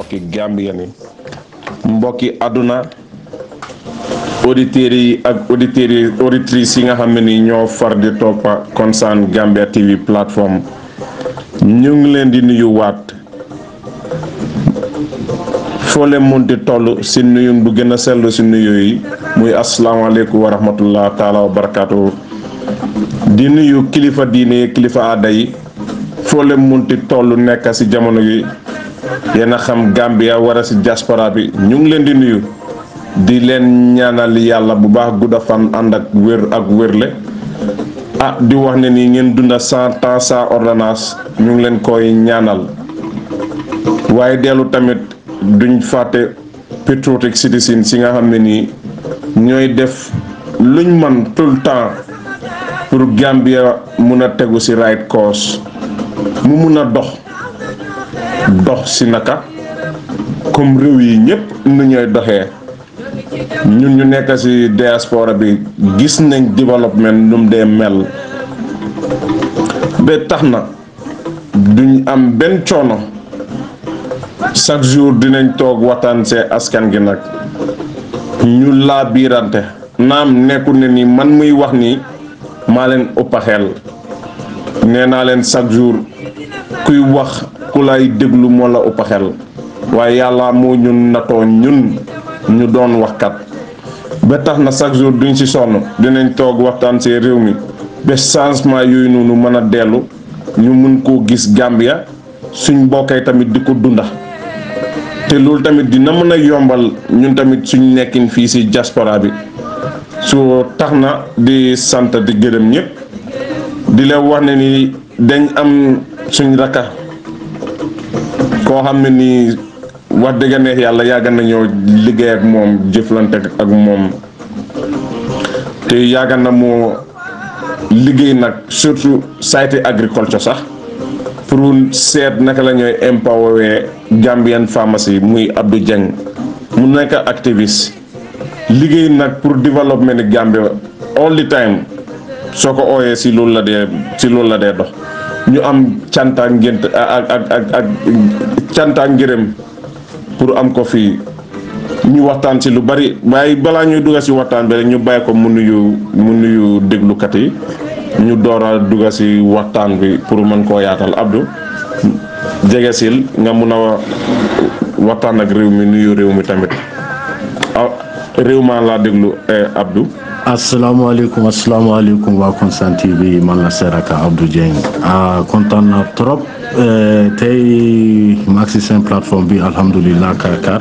mbokki Gambien yi mbokki àdduna auditeurs yi ak auditeurs yi auditrices yi nga xam ne ni ñoo far di toppa Constant Gambia TV plateforme ñu ngi leen di nuyu waat foo leen munti toll si nuyu bu gën a sell si nuyu yi muy asalaamaaleykum wa rahmatullah taala wa barakaatu di nuyu kilifa diine kilifa aada yi foo leen munti toll nekk si jamono yi yéen a xam Gambia wara si diaspora bi ñu ngi leen di nuyu di leen ñaanal yàlla bu baax gudda fan ànd ak wér ak wérle ah di wax ne nii ngeen dunda cent ans sans ordonnance ñu ngi leen koy ñaanal waaye dellu tamit duñ fàtte patriotic citizen si nga xam ne nii ñooy def luñ man tout le temps pour Gambia mun a tegu si right course mu mun a dox dox si naka comme réew yi ñëpp nu ñooy doxee ñun ñu nekk ci diaspora bi gis nañ développement nu mu dee mel ba tax na duñ am benn coono chaque jour dinañ toog waxtaan see askan gi nag ñu laa biirante naam nekkul ne ni man muy wax nii maa leen ëppa xel nee naa leen chaque jour kuy wax ku lay déglu moo la ëppa xel waaye yàlla moo ñun natoo ñun ñu doon waxkat ba tax na chaque jour duñ ci sonn dinañ toog waxtaan ci réew mi ba changement yooyu noonu mën a dellu ñu mun koo gis Gambia suñ mbokkay tamit di ko dunda te loolu tamit dina mën a yombal ñun tamit suñ nekkin fii ci diaspora bi su tax na di sant di gërëm ñëpp di leen wax ne ni dañ am suñ rakka koo xam ne nii wax dëgg neex yàlla yàgg nañoo liggéey ak moom jëflante ak moom te yàgg na moo liggéey nag surtout sayte agriculture sax pour seet naka la ñooy empower Gambian pharmacie muy Abdou Dieng mu nekk activiste liggéey nag pour développement ni Gambia all the time soo ko ooyee si loolu la dee si loolu la dee dox ñu am canta ngént ak ak ak ak canta ngërëm pour am ko fii ñu waxtaan ci lu bari waaye balaa ñuy dugga ci waxtaan bi rek ñu bàyyi ko mu nuyu mu nuyu déglukat yi ñu door a dugga ci waxtaan bi pour mën koo yaatal Abdou jege sil nga mun a waxtaan ak réew mi nuyu réew mi tamit ah réew maa laa déglu Abdou. asalaamaaleykum asalaamaaleykum waa Constant TV man la Seraka Abdou Dieng ah kontaan na trop tey ma agsi seen plateforme bi alhamdulilah Karkar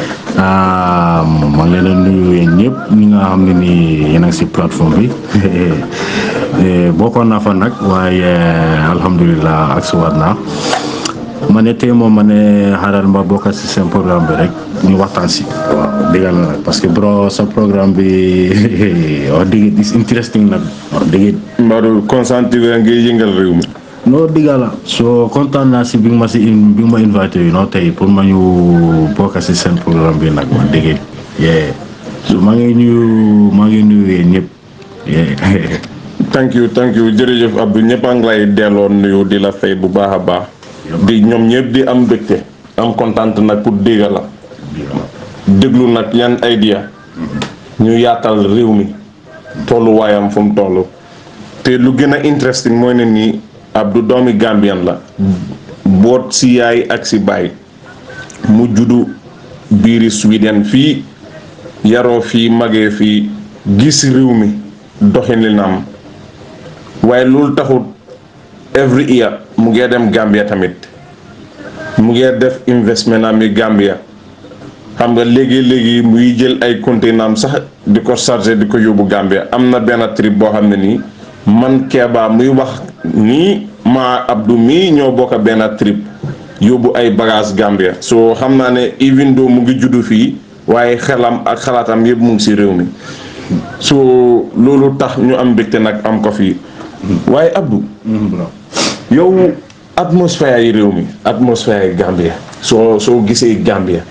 ah maa ngi leen a nuyu yéen ñëpp ñi nga xam ne nii yéen a ngi si plateforme bi bokkoon naa fa nag waaye alhamdulilah agsi waat naa ma ne tey moom ma ne xaaral ma bokk si seen programme bi rek ñu waxtaan si. waaw dëgg la nag parce que bro sa programme bi wax dëgg is interesting nag wax dëgg. Mbadou Constant TV ngi yëngal réew mi. non dëgg la soo kontaan naa si bi nga ma si bi nga ma invité yi non tey pour ma ñu bokk si seen programme bi nag wax dëgg yee so maa ngi nuyu maa ngi nuyu yéen ñëpp thank you thank you jërëjëf Abdou ñëpp a ngi lay delloo nuyu di la fay bu baax a baax. di ñoom ñëpp di am mbégte am kontaan nag pour dégg la. déglu nag yan idea ñu yaatal réew mi tolluwaayam fu mu toll te lu gën a interesting mooy ne nii Abdou doomi Gambian la boot si yaay ak si baay mu juddu biiri Sweden fii yaroo fii magee fii gis réew mi doxalinam waaye loolu taxut every year mu ngee dem Gambia tamit mu ngee def investment am yi Gambia xam nga léegi-léegi muy jël ay conteneur am sax di ko chargé di ko yóbbu Gambia am na benn trip boo xam ne nii man Kéba muy wax nii maa Abdou mii ñoo bokk benn trip yóbbu ay bagage Gambia so xam naa ne even though mu ngi juddu fii waaye xelam ak xalaatam yëpp mu ngi si réew mi so loolu tax ñu am mbégte nag am ko fii waaye Abdou yow atmosphère yi réew mi atmosphère yi Gambia soo soo gisee Gambia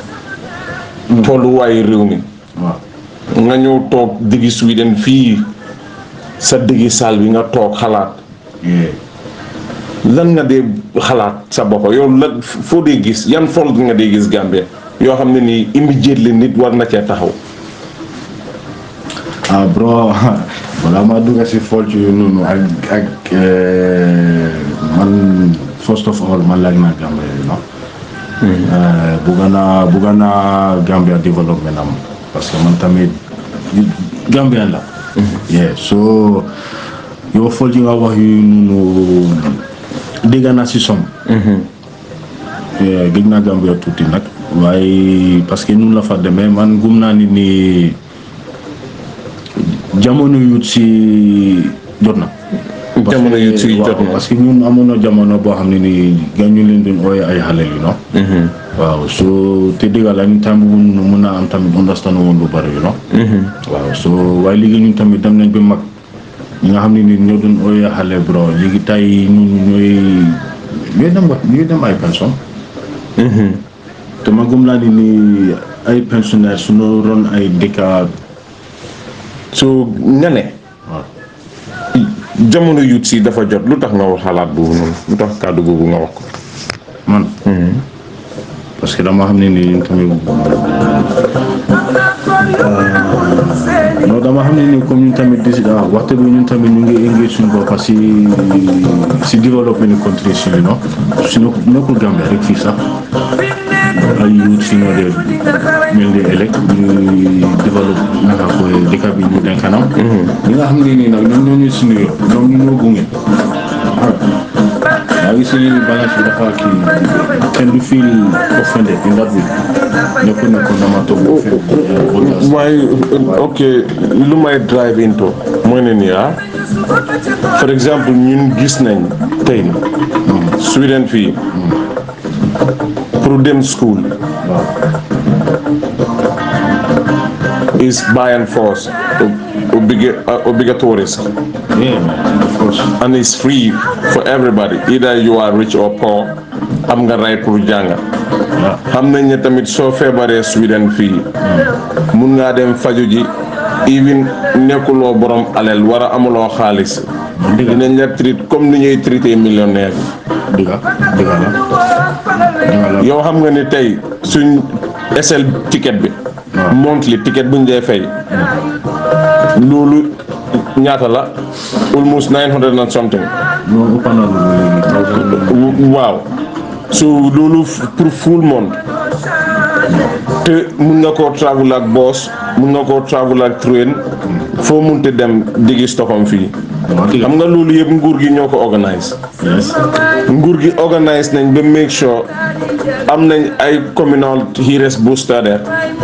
tolluwaayu réew mi nga ñëw toog diggi Sweden fii sa diggi saal bi nga toog xalaat lan nga dee xalaat sa bopp yow lan foo dee gis yan fault nga dee gis Gambia yoo xam ne nii immediately nit war na cee taxaw ah bro balaa maa dugg si fault yu noonu ak ak eh, man first of all man like naa Gambia you know bugga naa bugga naa Gambia development am parce que man tamit Gambien la yeah so yow fault yi nga wax yu noonu dégg naa si som gëj naa Gambia tuuti nag waaye parce que nun la fa demee man gum naa ni ni jamono yu si jot na. Jamono yu si jot na. parce que ñun amoon na jamono boo xam ne nii gan ñu leen doon ooyee ay xale yu no waaw so te dëgg la ñun tamit mun mun naa am tamit understand woon lu bari yu no waaw so waaye léegi ñun tamit dem nañ ba mag ñi nga xam ne nii ñoo doon ooyee xale bro léegi tay ñun ñooy ñooy dem wax ñooy dem ay pension te ma gëm naa ni nii ay pensionnaire su noo ron ay dëkka so nga ne waaw jamono yuut si dafa jot lu tax nga wax xalaat boobu noonu lu tax kàddu googu nga wax ko man parce que dama xam ne ni ñun tamit non dama xam ne ni comme ñun tamit di ah waxtu bi ñun tamit ñu ngi engage suñu bopp si si développement ni country si you know si nekk nekkul Gambia rek fii sax ay youth si ñoo dee mel ni ëllëg ñuy développe naka koy dëkk bi ñu dem kanam ñi nga xam ne nii nag ñoom ñoo ñu suñu yoon ñoom ñu ñoo gunge maa ngi si balance bi dafa kii kenn du feel offended in that way nekkul ne ko dama toog offended waaye ok lu may drive into mooy ne nii ah for exemple ñun gis nañ tey ni Sweden fii pour dem school is by and force obliga- uh, obligatories yeah man of course and it's free for everybody either you are rich or poor am nga right pour jàng xam nañ ne tamit soo feebaree Sweden fii mun ngaa dem faju ji even nekkuloo borom alal war a amuloo xaalis dinañ la traité comme ni ñuy traité millionnaire dëgga dëgga la dëgga la yow xam nga ni tey suñ SL ticket bi monthly ticket buñ dee fay loolu ñaata la almost nine hundred and something non ëpp na lu léegi thousand waaw so loolu f- pour full month te mun nga koo travel ak boss mun nga koo travel ak train foo munte dem digi Stockholm fii waaw dëgga xam nga loolu yëpp nguur gi ñoo ko organise yes nguur gi organise nañ ba make sure am nañ ay communal heroes booster there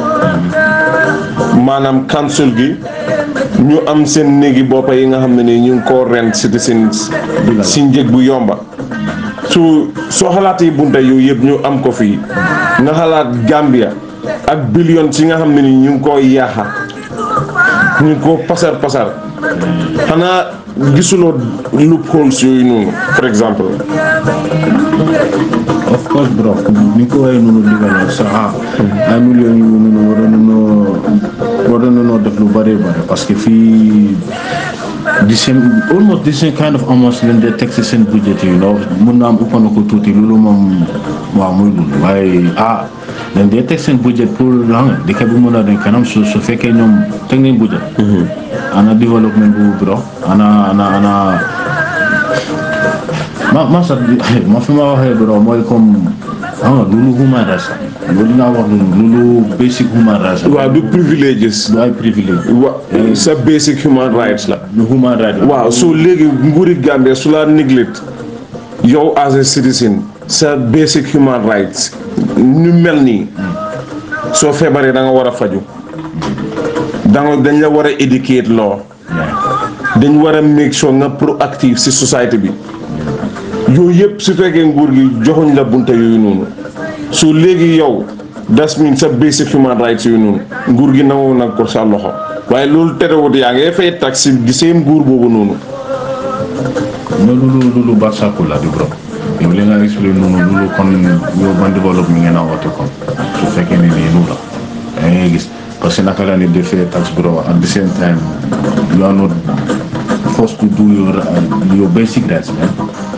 maanaam council gi ñu am seen néegi boppa yi nga xam ne nii ñu ngi koo rent citizens si njëg bu yomba su soo xalaatee bunta yooyu yëpp ñu am ko fii nga xalaat Gambia ak billions yi nga xam ne ni ñu ngi koo yaaxa ñu ngi koo pasar pasar xanaa gisuloo loopholes yooyu noonu par exemple of course bro ni ko waxee noonu liggéey sa ah ay millions yu noonu waroon nañoo waroon nañoo def lu bari bari parce que fii the same almost the same kind of amounts leen dee teg si seen budget yi know mun naa am ëpp na ko tuuti loolu moom waaw muy loolu waaye ah dañ dee teg seen budget pour xam nga dëkk bi mën a dem kanam su su fekkee ñoom teg nañ budget ana développement bu bro ana ana ana ma ma sax ma fi ma waxee bro mooy comme xam nga loolu human rights la loolu nga wax noonu loolu basic human rights la waaw du priviléges du ay privilège wa sa basic human rights la lu human rights la waaw so léegi nguuri Gambia su la neglect yow as a citizen sa basic human rights ñu mel nii soo feebaree da nga war a faju da nga dañ la war a educate loo dañ war a make sure nga proactive si société bi yooyu yëpp su fekkee nguur gi joxuñ la bunta yooyu noonu so léegi yow das mean sa basic human rights yooyu noonu nguur gi nangu nag ko sa loxo waaye loolu terewut yaa ngay fay tax si di seen nguur boobu noonu mais loolu loolu barsàkku la di bro yow li nga expliqué noonu loolu kon yow ban développement ngeen a woote kon su fekkee ne nii noonu la da ngay gis parce que naka la nit defee tax bro at the same time you are not forced to do your uh, your basic rights man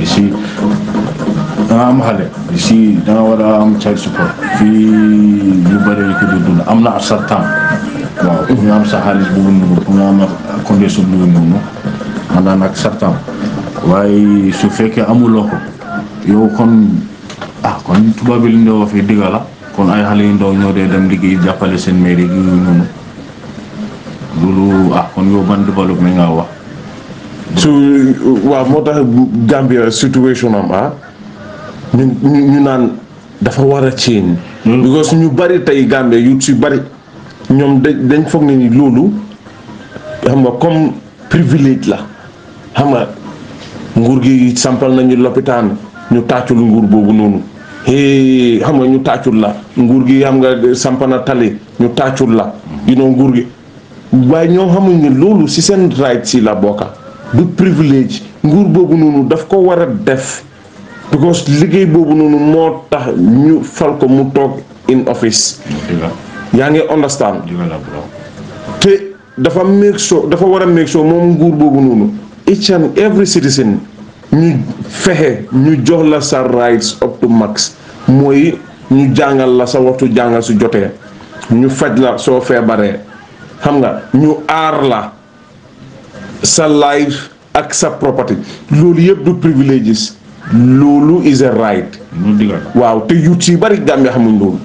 ici da nga am xale ici da nga war a am child support fii yu bëri ko di dund am na certain waaw pour nga am sa xaalis bu noonu pour nga am condition bu noonu man naa nag certain waaye su fekkee amuloo ko yow kon ah kon tubaab bi li ñu wax fii digga la kon ay xale yu ndaw ñoo dee dem liggéey jàppale seen mairie yi noonu loolu ah kon yow ban développement nga wax su waaw moo tax Gambia situation am ah ñu ñu ñu naan dafa war a change because ñu bari tey Gambia yu si bari ñoom dañ dañ foog ne ni loolu xam nga comme privilège la xam nga nguur gi sampal nañu lopitaan ñu tàccul nguur boobu noonu hee xam nga ñu tàccul la nguur gi xam nga sampa na tali ñu tàccul la you know nguur gi waaye ñoom xamuñ ne loolu si seen right si la bokka du privilège nguur boobu noonu daf ko war a def because liggéey boobu noonu moo tax ñu fal ko mu toog in office digga yaa ngi understand digga la bro te dafa make sure dafa war a make sure moom nguur boobu noonu each and every citizen ñu fexe ñu jox la sa rights up to max mooy ñu jàngal la sa waxtu jàngal su jotee ñu faj la soo feebaree xam nga ñu aar la sa life ak sa property loolu yëpp du privileges loolu is a right ñu digga la waaw te youth yi bari Gambia xamuñ loolu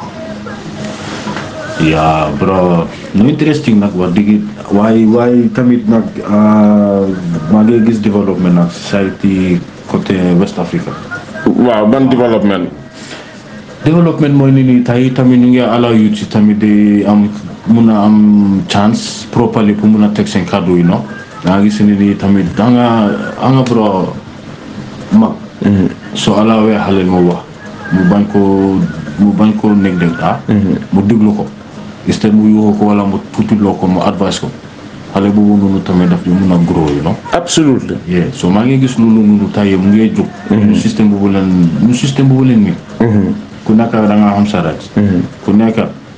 yaa bro no interesting nag wax dëgg waaye waaye tamit nag ah, maa ngi gis développement nag society côté West Africa waaw ban development développement mooy ni nii tey tamit ñu ngi allow youth si tamit di am mun a am chance properly pour mun a teg seen kàddu yi no da nga gis ni nii tamit da nga a nga bro mag soo alawee xale mu wax mu bañ ko mu bañ ko nekk dégg ah mu déglu ko instead mu yuuxu ko wala mu putiloo ko mu advice ko xale boobu noonu tamit daf di mun a grow you know absolutely yeah so maa ngi gis loolu noonu tey mu ngi jóg ñu système boobu leen ñu système boobu leen mi ku nekk da nga am sa rights ku nekk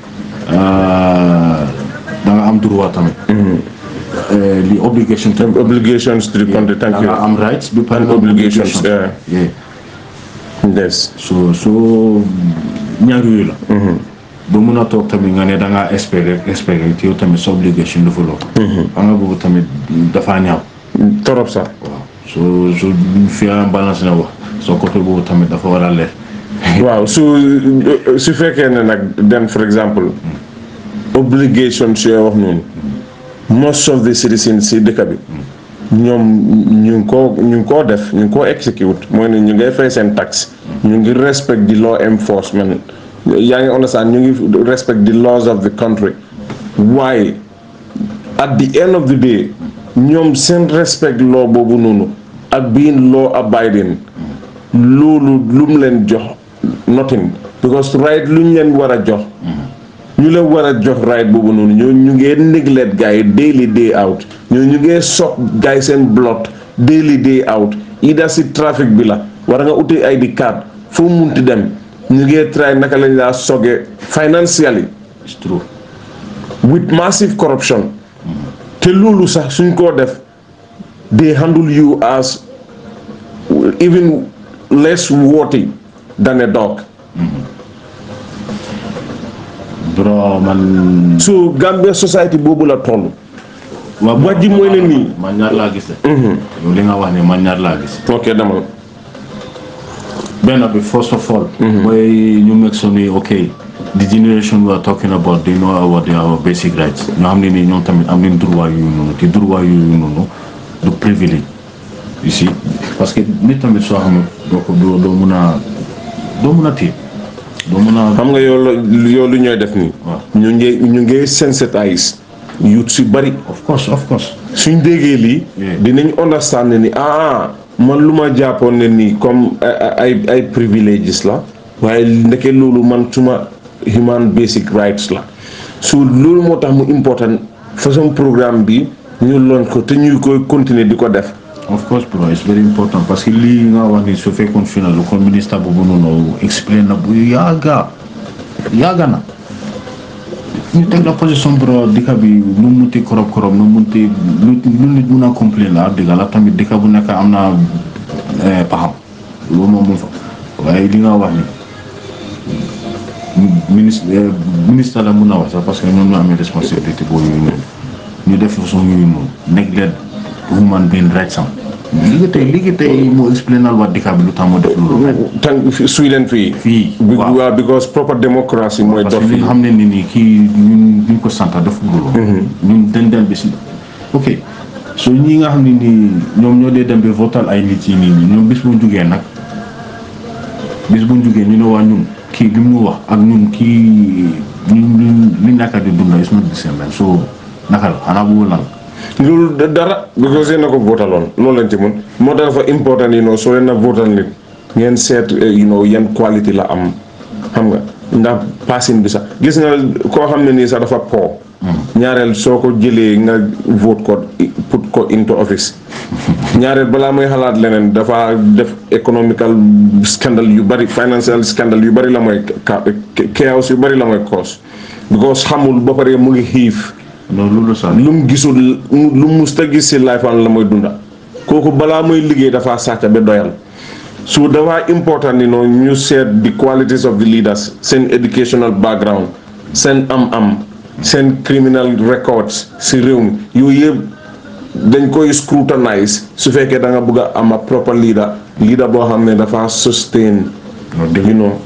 ah, da nga am droit tamit Eh, li obligation tamit obligations to the country thank da you nga am rights bi pare And obligations, yeah. yeah yes so so ñaar yooyu la ba mun a toog tamit nga ne da ngaa espérer espérer te yow tamit sa obligation dafa loo xam nga boobu tamit dafaa ñaaw torop sax waaw so so fi am balance na wax soo côté boobu tamit dafa war a leer waaw su su fekkee ne nag den for example obligations yooyu wax noonu most of the citizens si dëkk bi ñoom ñu ngi koo ñu ngi koo def ñu ngi koo execute mooy ne ñu ngay fay seen tax ñu ngi respect the law enforcement yaa ngi understand ñu ngi respect the laws of the country waaye at the end of the day ñoom seen respect law boobu noonu ak being law abiding loolu lu mu leen jox nothing because right lu ñu leen war a jox ñu leen war a jox right boobu noonu ñoo ñu ngee neglect gars yi daily day out ñoo ñu ngee sopp gars yi seen blood daily day out ida si trafic bi la war nga uti ID card foo munti dem ñu ngee try naka lañ laa soge financially it's true with massive corruption te loolu sax suñ koo def they handle you as even less worthy than a dog bro man so Gambia society boobu la toll waaw wax ji mooy ne nii man ñaar laa gis de yow li nga wax ne man ñaar laa gis ok demal benn bi first of all mooy ñu make sure ni ok the generation we are talking about they know about their basic rights ñoo xam ne nii ñoom tamit am nañ droit yooyu noonu te droit yooyu noonu du privilège you see parce que nit tamit soo xam doo ko doo doo mun a doo mun a téye doo mun a xam nga yow la yow lu ñooy def nii waaw. ñu ngi ñu ngi sensitise youth si bari of course of course suñ déggee lii Yeah. dinañ understand ne ni ah man lu ma jàppoon ne nii comme ay ay ay priviléges la waaye ndeke loolu man suma human basic rights la so loolu moo tax mu important façon programme bi ñu loon ko te ñuy koy continuer di ko def of course bro it's very important parce que lii nga wax ni su fekkoon fi na lu kon ministre boobu noonu explain na bu yàgga yàgga na ñu teg la position bro dëkk bi nu mu munti korob korob nu mu munti lu lu nit mun a complain la dëgg la tamit dëkk bu nekk am na paxam loolu moom mu fa waaye li nga wax ni ministre ministre la mun na wax sax parce que ñoom ñoo amee responsabilité boobu yooyu noonu ñu def façon yooyu noonu neglect human being rights am léegi tey léegi tey moo explainal waa dëkk bi lu tax moo def loolu tànk Sweden fii fii Bi- waaw waaw because proper democracy mooy parce dox que li fii nga xam ne ni nii kii ñun duñ ko sant def loolu ñun dañ dem bi si ok so ñi nga xam ne nii ñoom ñoo dee dem bi votal ay nit yi nii ñoom bis bu ñu jugee nag bis bu ñu jugee ñu ne waa ñun kii li mu wax ak ñun kii ñun ñun li naka di dunda is not the same man so naka la xanaa bu lan loolu da- dara because yéen a ko vootaloon loolu lañ ci mun moo tax dafa important you know soo leen a votal nit ngeen seet eh, you know yan quality la am xam nga ndax passin bi sax gis nga koo xam ne nii sax dafa po ñaareel soo ko jëlee nga vote ko put ko into office ñaareel balaa muy xalaat leneen dafa def economical scandal yu bari financial scandal yu bari la mooy ka- chaos yu bari la mooy cause because xamul ba pare mu ngi xiif non loolu sax lu mu gisul lu mu musta gis si life am la mooy dunda kooku balaa muy liggéey dafa sàcc ba doyal so dafa important ni noonu ñu seet the qualities of the leaders seen educational background seen am-am seen criminal records si réew mi yooyu yëpp dañ koy scrutinize su fekkee da nga bëgg a am a proper leader leader boo xam ne dafa sustain non dégg you know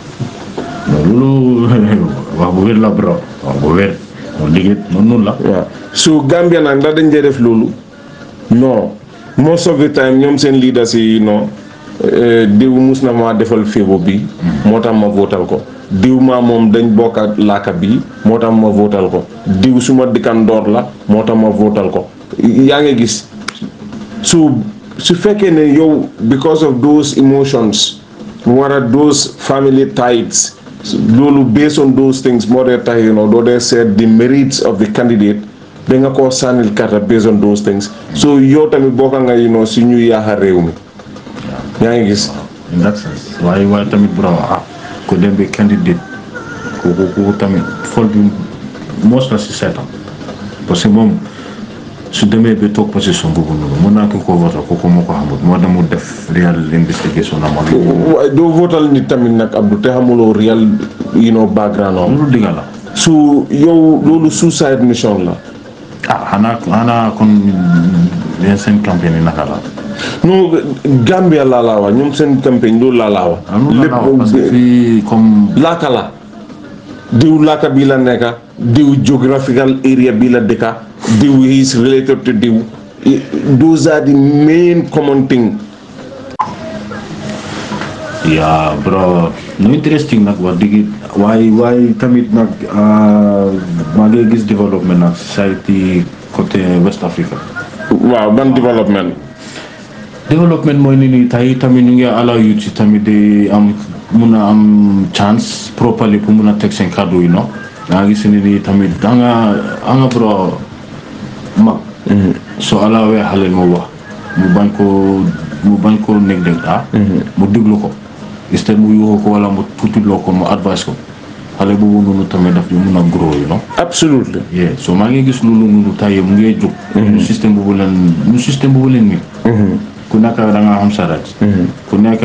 non loolu wax bu wér la bro wax bu wér non liggéey noonu noonu la waaw su Gambia nag ndax dañ dee def loolu non most of the time ñoom seen leaders yi non eh, diw mus na ma defal féebo bi moo tax ma votal ko diw maa moom dañ bokk ak laaka bi moo tax ma votal ko diw suma dikkandoor la moo tax ma votal ko yaa ngi gis su su fekkee ne yow because of those emotions wara those family ties loolu based on those things moo dee tax you know doo dee seet the merits of the candidate ba nga koo sànnil karta based on those things so yow tamit bokka nga you know si ñuy yaaxa réew mi yaa ngi gis in that sense waaye waaye tamit bro ah ko dem bi candidate kooku kooku tamit fol bi mos la si seetam parce que moom su demee ba toog position boobu noonu mën naa ko ko voté kooku moo ko xamut moo dem mu def real investigation am ak waaye doo votal nit tamit nag Abdou te xamuloo real you know background am loolu digga la su yow loolu suicide mission la ah xanaa xanaa kon yéen seen campagne yi naka la non Gambia laa laa wax ñoom seen campagne loolu laa laa wax ah loolu la la parce que fii comme laaka la diw laaka bi la nekka diw geographical area bi la dëkka diw is related to diw I- those are the main common thing yaa bro no interesting nag wax dëgg waaye waaye tamit nag ah, maa ngi gis développement nag society côté West Africa waaw ban development développement mooy ni nii tey tamit ñu ngi allow youth si tamit di am mun a am chance properly pour mun a teg seen kàddu yi no da nga gis ni nii tamit da nga da nga bro mag soo alawee xale mu wax mu bañ ko mu bañ ko nekk dégg ah mu diglu ko instead mu yuuxu ko wala mu tuutiloo ko mu advice ko xale boobu noonu tamit daf di mun a grow you know absolutely yeah so maa ngi gis loolu noonu tey mu ngi jóg ñu système boobu leen ñu système boobu leen nii ku nekk da nga am sa right ku nekk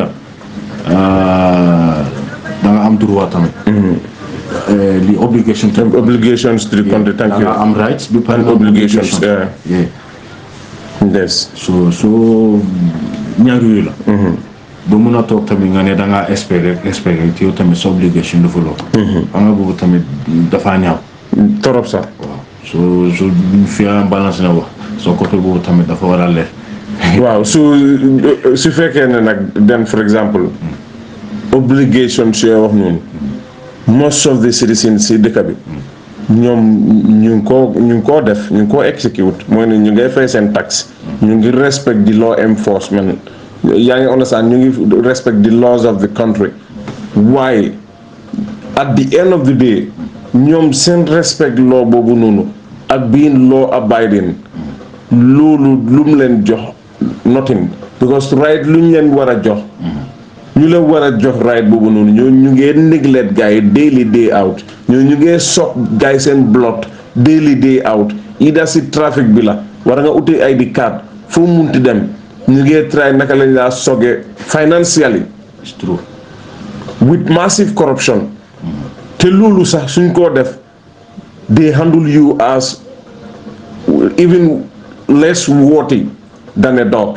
ah, da nga am droit tamit Eh, li obligation tamit obligations to the country thank da you nga am rights bi pare And obligations, yeah. yeah yes so so ñaar yooyu la doo mun a toog tamit nga ne da ngaa espérer espérer te yow tamit sa obligation dafa loo xam nga boobu tamit dafaa ñaaw torop sax waaw so so fi balance na wax soo côté boobu tamit dafa war a leer waaw su su fekkee ne nag then for example obligations yooyu wax noonu most of the citizens si dëkk bi ñoom ñu ngi koo ñu ngi koo def ñu ngi koo execute mooy ne ñu ngay fay seen tax ñu ngi respect the law enforcement yaa ngi understand ñu ngi respect the laws of the country waaye at the end of the day ñoom seen respect law boobu noonu ak being law abiding loolu lu mu leen jox nothing because right lu ñu leen war a jox ñu leen war a jox right boobu noonu ñoo ñu ngee neglect gars yi daily day out ñoo ñu ngee sopp gars yi seen blood daily day out ida si trafic bi la war nga uti ID card foo munti dem ñu ngi try naka lañ laa soge financially it's true with massive corruption te loolu sax suñ koo def they handle you as even less worthy than a dog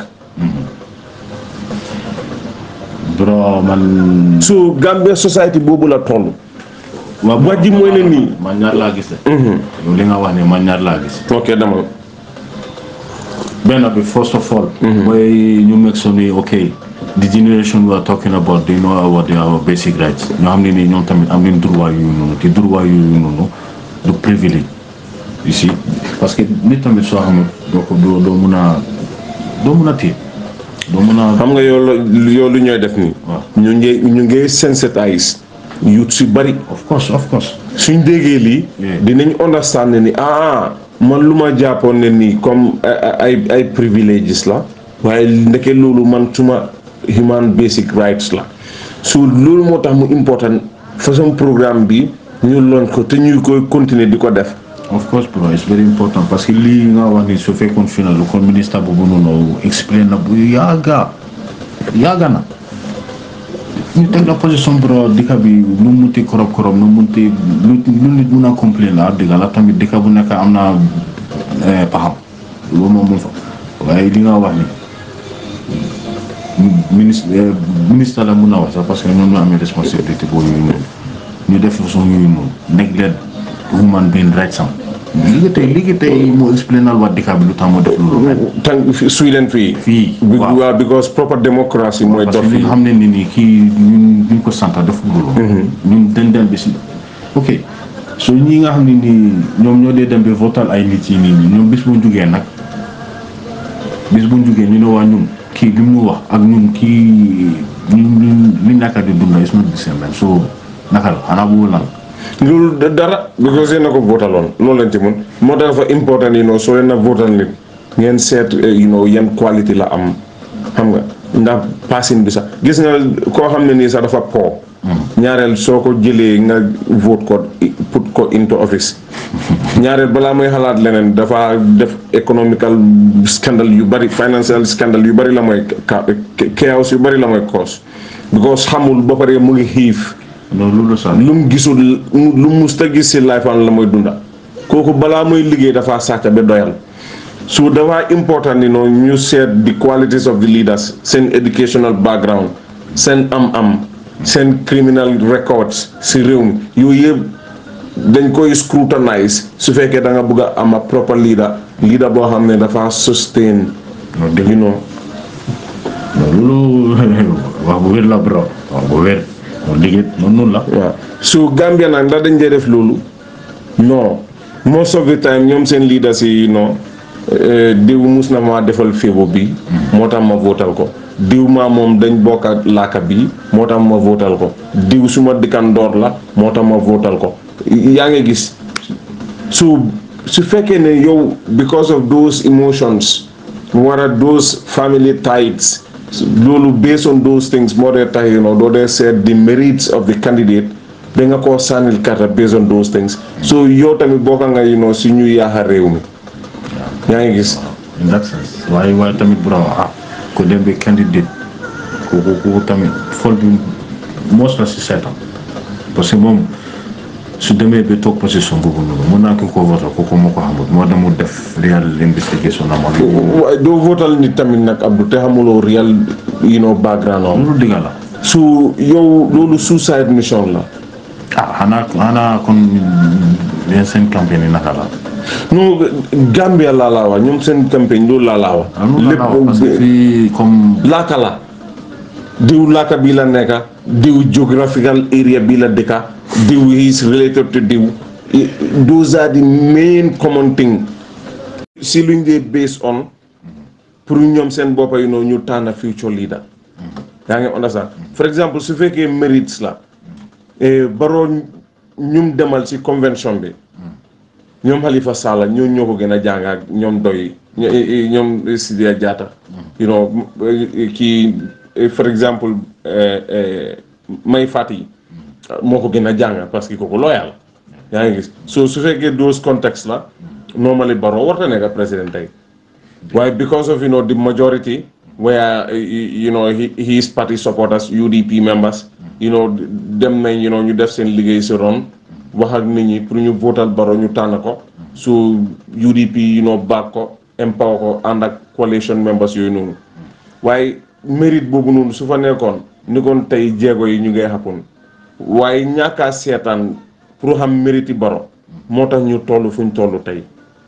bro man so Gambia society boobu la toll waaw wax ji mooy ne nii man ñaar laa gis de yow li nga wax ne man ñaar laa gis ok dama benn bi first of all mooy ñu make sure ni ok the generation we are talking about they know what they are basic rights ñoo xam ne nii ñoom tamit am nañ droit yooyu noonu te droit yooyu noonu du privilège you see parce que nit tamit soo xamul doo ko doo doo mun a doo mun a téye doo mun a xam nga yow la yow lu ñooy def nii waaw. ñu ngi ñu ngi sensitise youth si bari of course of course suñ déggee lii Yeah. dinañ understand ne ni ah man lu ma jàppoon ne nii comme ay ay ay priviléges la waaye ndeke loolu man suma human basic rights la so loolu moo tax mu important façon programme bi ñu loon ko te ñuy koy continuer di ko def of course bro it's very important parce que lii nga wax ni su fekkoon fi na lu kon ministre boobu noonu explain na bu yàgga yàgga na ñu teg la position bro dëkk bi nu mu munti korob korob nu mu munti lu lu nit mun a complain la dëgg la tamit dëkk bu nekk am na eh, paxam loolu moom mun fa waaye li nga wax ni ministre ministre la mun na wax sax parce que ñoom ñoo amee responsabilité boobu yooyu noonu ñu def façon yooyu noonu neglect human being rights am léegi tey léegi tey moo explainal waa dëkk bi lu tax moo def loolu tànk suy leen fii fii Bi- waaw waaw because proper democracy mooy parce dox que li fii nga xam ne ni nii kii ñun duñ ko sant def loolu ñun dañ dem bi si ok so ñi nga xam ne nii ñoom ñoo dee dem bi votal ay nit yi nii ñoom bis bu jugee nag bis bu jugee ñu ne waa ñun kii li mu wax ak ñun kii ñun ñun li ñàkk di dunda is not the same man so naka la xanaa boobu lan loolu da- dara because yéen a ko votaloon loolu lañ ci mun moo tax dafa important you know soo leen a votal nit ngeen seet eh, you know yan qualité la am xam nga ndax passing bi sax gis nga koo xam ne nii sax dafa po ñaareel soo ko jëlee nga vote ko i- put ko into office ñaareel balaa muy xalaat leneen dafa def economical scandal yu bari financial scandal yu bari la mooy ka- chaos yu bari la mooy cause because xamul ba pare mu ngi xiif non loolu sax lu mu gisul lu mu musta gis si life am la mooy dunda kooku balaa muy liggéey dafa sàcc ba doyal so dafa important ni noonu ñu seet the qualities of the leaders seen educational background seen am-am seen criminal records si réew mi yooyu yëpp dañ koy scrutinize su fekkee da nga bëgg a am a proper leader leader boo xam ne dafa sustain non dégg you know non loolu wax bu wér la bro wax bu wér non liggéey noonu noonu la waaw su Gambia nag ndax dañ dee def loolu non most of the time ñoom seen leaders yi non diw mus na ma defal féebo bi moo tax ma votal ko diw maa moom dañ bokk ak laaka bi moo tax ma votal ko diw suma dikkandoor la moo tax ma votal ko yaa ngi gis su su fekkee ne yow because of those emotions wara those family ties loolu based on those things moo dee tax you know doo dee seet the merits of the candidate da nga koo sànnil karta based on those things so yow tamit bokka nga you know si ñu yaaxa réew mi yaa ngi gis in that sense waaye waaye tamit bro ah ko dem bi candidate kooku kooku tamit fol bi moos la si seetam parce que moom su demee ba toog position boobu noonu mun naa ki ko votal kooku moo ko xamul moo dem mu def real investigation am ak waaye doo votal nit tamit nag Abdou te xamuloo real you know background am loolu digga la su yow loolu suicide mission la ah xanaa xanaa kon yéen seen campagne yi naka la non Gambia laa laa wax ñoom seen campagne loolu laa laa wax ah loolu la la parce que fii comme laaka la diw laaka bi la nekka diw geographical area bi la dëkka diw is related to diw I- those are the main common thing si luñ dee based on pour ñoom seen boppa yi noonu ñu tànn future leader yaa ngi understand for exemple su fekkee mérites la eh, baroo ñum demal si convention bi ñoom Halifa Sallah ñoo ñoo ko gën a jàng ak ñoom doy ño- eh, eh, ñoom Sidia Jatta you know eh, kii eh, for exemple eh, eh, Mai Fatty moo ko gën a jàng parce que kooku loyal yaa ngi gis so su fekkee those contexte la normally Barrow warta nekk président tey waaye because of you know the majority where uh, you know he, his party supporters UDP members you know dem nañ you know ñu def seen liggéey si ron wax ak nit ñi pour ñu votal Barrow ñu tànn ko su UDP you know baag ko empower ko ànd ak coalition members yooyu noonu waaye mérite boobu noonu su fa nekkoon ni kon tey jéego yi ñu ngay xappun waaye ñàkkaa seetaan pour xam mérite yi Barrow moo tax ñu toll fu ñu toll tey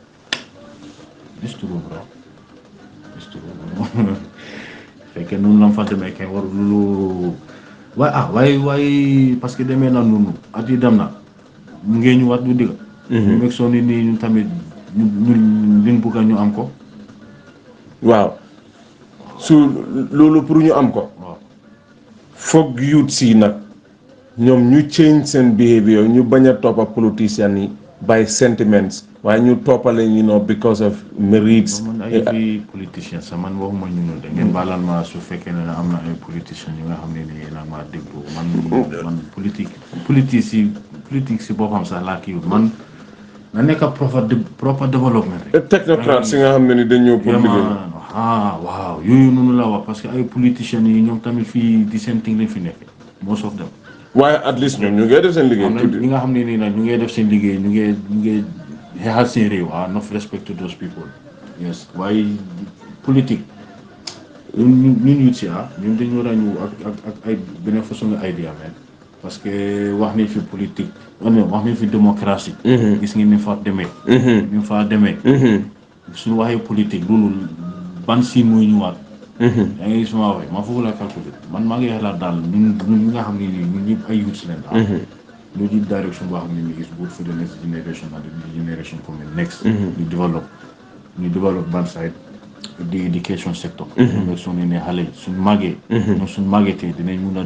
It's true, bro. It's true, bro. fekkee noonu la mu fa demee kay war lu waaye ah waaye waaye parce que demee na noonu at yi dem na mu ngee ñu wat du digga ñu meg soo ni nii ñu tamit ñu ñu liñ bugga ñu am ko waaw su loolu pour ñu am ko waaw foog youth si nag ñoom ñu change seen behavior ñu bañ a toppa politicians yi by sentiments waaye ñu toppale you know because of merits man ay fi politicien sax man waxuma ñu noonu de ngeen baalal ma su fekkee ne am na ay politiciens yu nga xam ne nii nag maa déglu man man politique politique si politique si boppam sax laa kii man na nekk proper de- proper development rek technocrate si nga xam ne ni dañ ñëw pour liggéey vraiment ah waaw yooyu noonu la wax parce que ay politiciens yi ñoom tamit fii di seen thing lañ fi nekk most of them waaye at least ñoom ñu ngay def seen liggéey am na tuuti ñi nga xam ne nii nag ñu ngi def seen liggéey ñu ngi ñu ngi xeexal seen réew ah enough respect to those people yes waaye politique ñun ñun ñun ñut si ah ñun dañu war a ñëw ak ak ak ay beneen façon nga idea man parce que wax nañ fi politique wax nañ wax nañ fi démocratie gis ngeen ni fa demee ni fa demee suñu waxee politique loolu ban siin mooy ñëwaat yaa ngi gis ma waxee ma foofu la calculer man maa ngi xalaat daal ñun ñun ñi nga xam ne nii ñun ñëpp ay youths leen ah ñu di direction boo xam ne nii is good for the next generation and the generation coming next ñu develop ñu develop ban side di education sector ñu nekk soo ne xale yi suñ màggee ñoom suñ màggetee dinañ mun a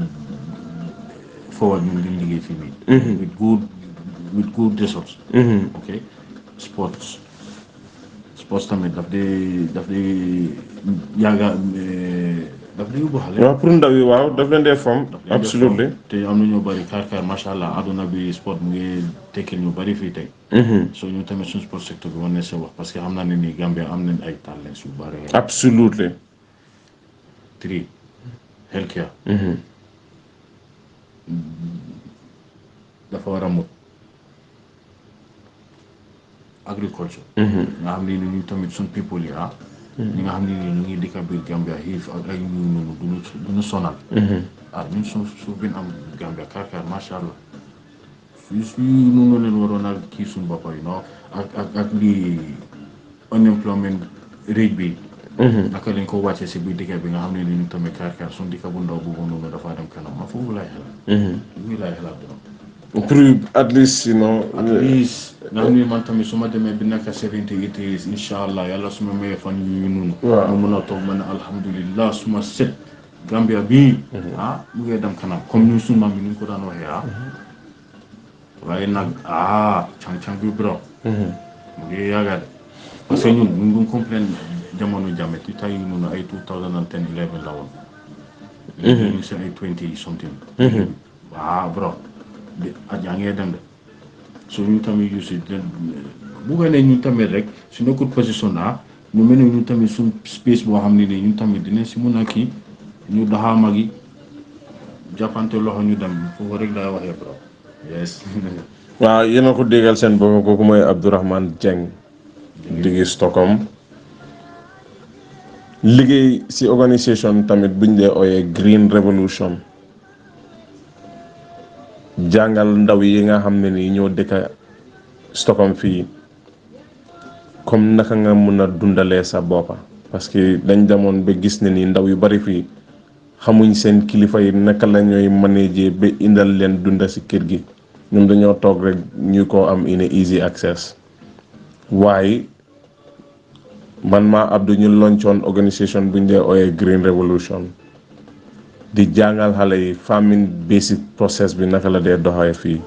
forward ñun liñ liggéey fii nii with good with good results ok sports sports tamit daf dee daf dee yàgga daf dee yóbbu xale waaw pour ndaw yi waaw daf leen dee fom daf leen def absolutely form. te am na ñoo bëri kaar kaar macha allah àdduna bi sport mu ngi tekkil ñu bëri fii tey so ñu tamit suñu sport secteur bi war na see wax parce que xam naa ne nii Gambia am nañ ay talents yu bëri absolutely tri healthcare dafa war a mut agriculture nga xam ne ni ñu tamit suñ people yi ah ñi nga xam ne ni ñu ngi dëkk biir Gambia xiif ak ay ñu noonu duñu duñu sonal ah ñun suuf suuf bi ñu am Gambia karkar macha allah fii fii noonu leen waroon a kii suñ bopp yi non ak ak ak lii unemployment rate bi naka lañ ko wàccee si biir dëkk bi nga xam ne ni ñu tamit karkar suñ dëkk bu ndaw boobu noonu dafa dem kanam ma foofu laay xalaat fii laay xalaat doon pour at least you know at least nga xam ne man tamit su ma demee bi nekk seventy eight years incha allah yàlla su ma mayee fan yu noonu Waaw. ma mun a toog ma ne alhamdulillah su ma set Gambia bii ah mu ngee dem kanam comme ñun suñu maam yi ni ñu ko daan waxee ah waaye nag ah càng-càng bi bro mu ngi yàgga de parce que ñun ñun duñ complain jamono jàmme ci tay yu noonu ay 2010 11 la woon léegi ñu ngi seen ay 20 something waaw bro di at yaa ngee dem de so ñu tamit yu si bu ko ne ñu tamit rek su nekkul position ah ñu mel ne ñu tamit suñ space boo xam ne nii ñu tamit dinañ si mun a kii ñu doxaa mag yi jàppante loxo ñu dem foofu rek laay waxee bro yes waaw yéen a ko déggal seen bopp kooku mooy Abdourahmane Dieng diggi Stockholm liggéey ci organisation tamit buñ dee ooyee Green Revolution jàngal ndaw yi nga xam ne nii ñoo dëkka Stockholm fii comme naka nga mun a dundalee sa boppa parce que dañ demoon ba gis ne nii ndaw yu bari fii xamuñ seen kilifa yi naka la ñooy manager ba indal leen dunda ci kër gi ñoom dañoo toog rek ñu ko am in a easy access waaye man maa Abdou ñu loncoon organisation bu ñu dee ooyee Green Revolution di jàngal xale yi farming basic process bi naka la dee doxee fii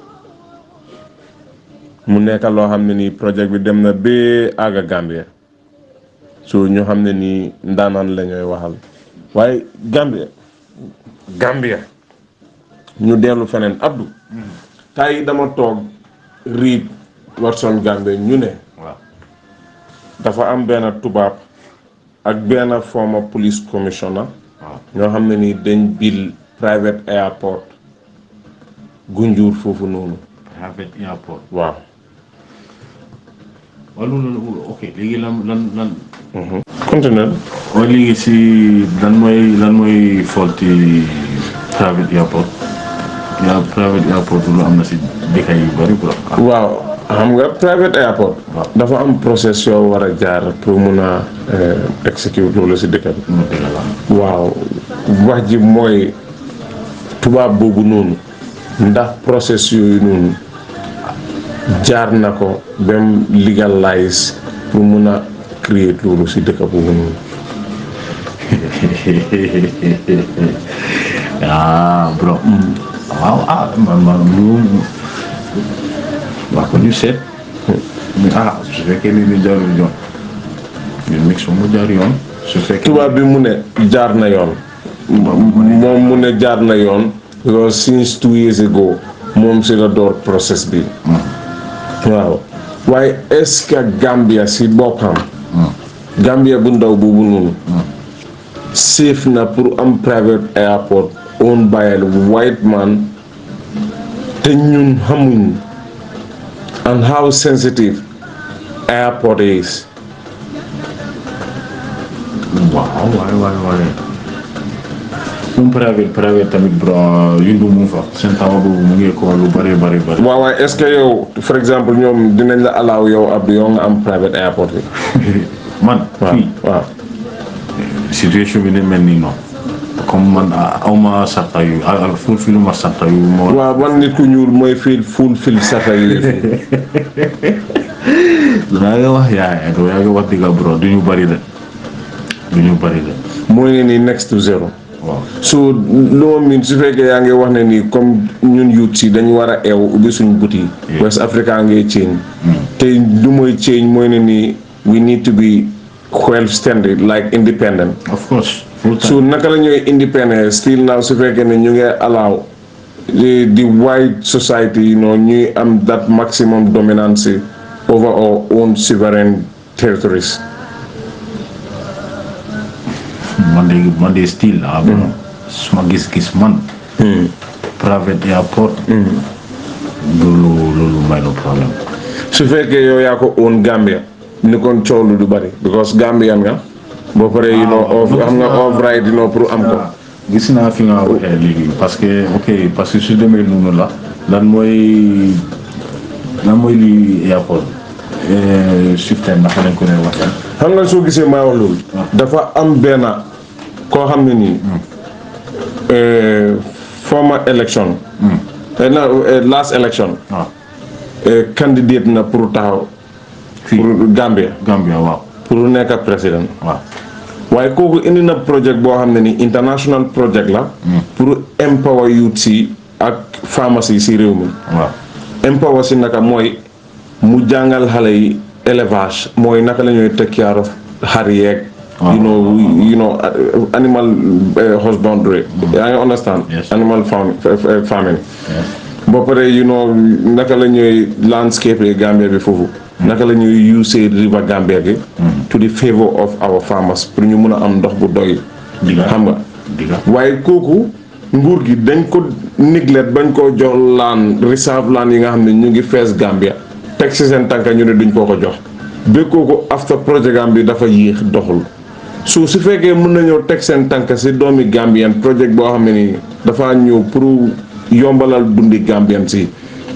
mu nekk loo xam ne nii projet bi dem na ba àgga Gambia so ñu xam ne nii ndaanaan la ñooy waxal waaye Gambia Gambia ñu dellu feneen Abdou tay dama toog riib Watson Gambia ñu ne waaw dafa am benn tubaab ak benn former police commissioner waaw ñoo xam ne ni dañ bil private airport gunjur foofu noonu private airport waaw waaw loolu ok léegi lan lan lan continue waaye léegi si lan mooy lan mooy faulty private airport ya private airport lu am na si dëkk yu bari quoi waaw xam nga private airport Waaw. dafa am process yoo war a jaar pour mun a eh, execute loolu si dëkk bi mu dëgg la waaw wax ji mooy tubaab boobu noonu ndax process yooyu noonu jaar na ko ba mu legalize pour mun a créer loolu si dëkk boobu noonu ah bro waaw ah man man lu waa ko ñu seet ah su fekkee ni ñu jaarul yoon ñu mix mu jaar yoon su fekkee tubaab bi mu ne jaar na yoon moom mu ne jaar na yoon because since two years ago moom si la door process bi waaw waaye est-ce que Gambia si boppam Gambia bu ndaw boobu noonu safe na pour am private airport owned by a white man te ñun xamuñ and how sensitive airport is waaw waay waay waay um private private tamit bro yundu mu fa seen tawa boobu mu ngi ko lu bari bari bari waaw waaye est-ce que yow for exemple ñoom dinañ la allow yow ab yow nga am private airport bi man waaw fii waaw situation bi ne mel nii non comme man ah, awma sarta yu ah, ah, fulfill ma sarta yu moo waaw man nit ku ñuul mooy fil full fil sata yi yaa ngi wax yaa ngi yaa ngi wax digga bro du ñu bari de du ñu bari de mooy ne nii next to zero waaw so loo miin su fekkee yaa ngi wax ne nii comme ñun youth si dañu war a eew ubbi suñ buti Yeah. West Africa ngay change te lu mooy change mooy ne nii we need to be well standard like independent of course full so time naka la ñooy independent still now su fekkee ne ñu ngi allow the, the white society you know ñuy am that maximum dominance over our own sovereign territories man de man de still ah bro suma gis-gis man private airport loolu loolu may no problème su fekkee yow yaa ko own Gambia ni kon coow lu du bari because Gambian nga boo paree you know of xam nga of right you know pour am ko gis naa fi nga waxee léegi parce que ok parce que su demee noonu la lan mooy lan mooy lii airport système naka lañ ko ne waxee xam nga soo gisee maa wax loolu dafa am benn koo xam ne nii eh, former election eh, na eh, last election waaw eh, candidate na pour taxaw fii pour Gambia Gambia waaw pour nekk président waaw waaye kooku indi na projet boo xam ne ni international project la pour empower youth si ak pharmacie si réew mi waaw empower si naka mooy mu jàngal xale yi élevage mooy naka la ñuy take care of xar yeeg you know you know uh, animal uh, husbandry yaa ngi understand Yes. animal farm, uh, farming yes. ba pare you know naka la ñuy landscape Gambia bi foofu naka la ñuy use river Gambia gi to the favor of our farmers pour ñu mun a am ndox bu doy Diga. xam nga diga waaye kooku nguur gi dañ ko neglect bañ koo jox laan reserve laan yi nga xam ne ñu ngi fees Gambia teg si seen tànka ñu ne duñ koo ko jox ba kooku after projet Gambie dafa yéex doxul su su fekkee mën nañoo teg seen tànk si doomi Gambien projet boo xam ne nii dafa ñëw pour yombalal dundi Gambien si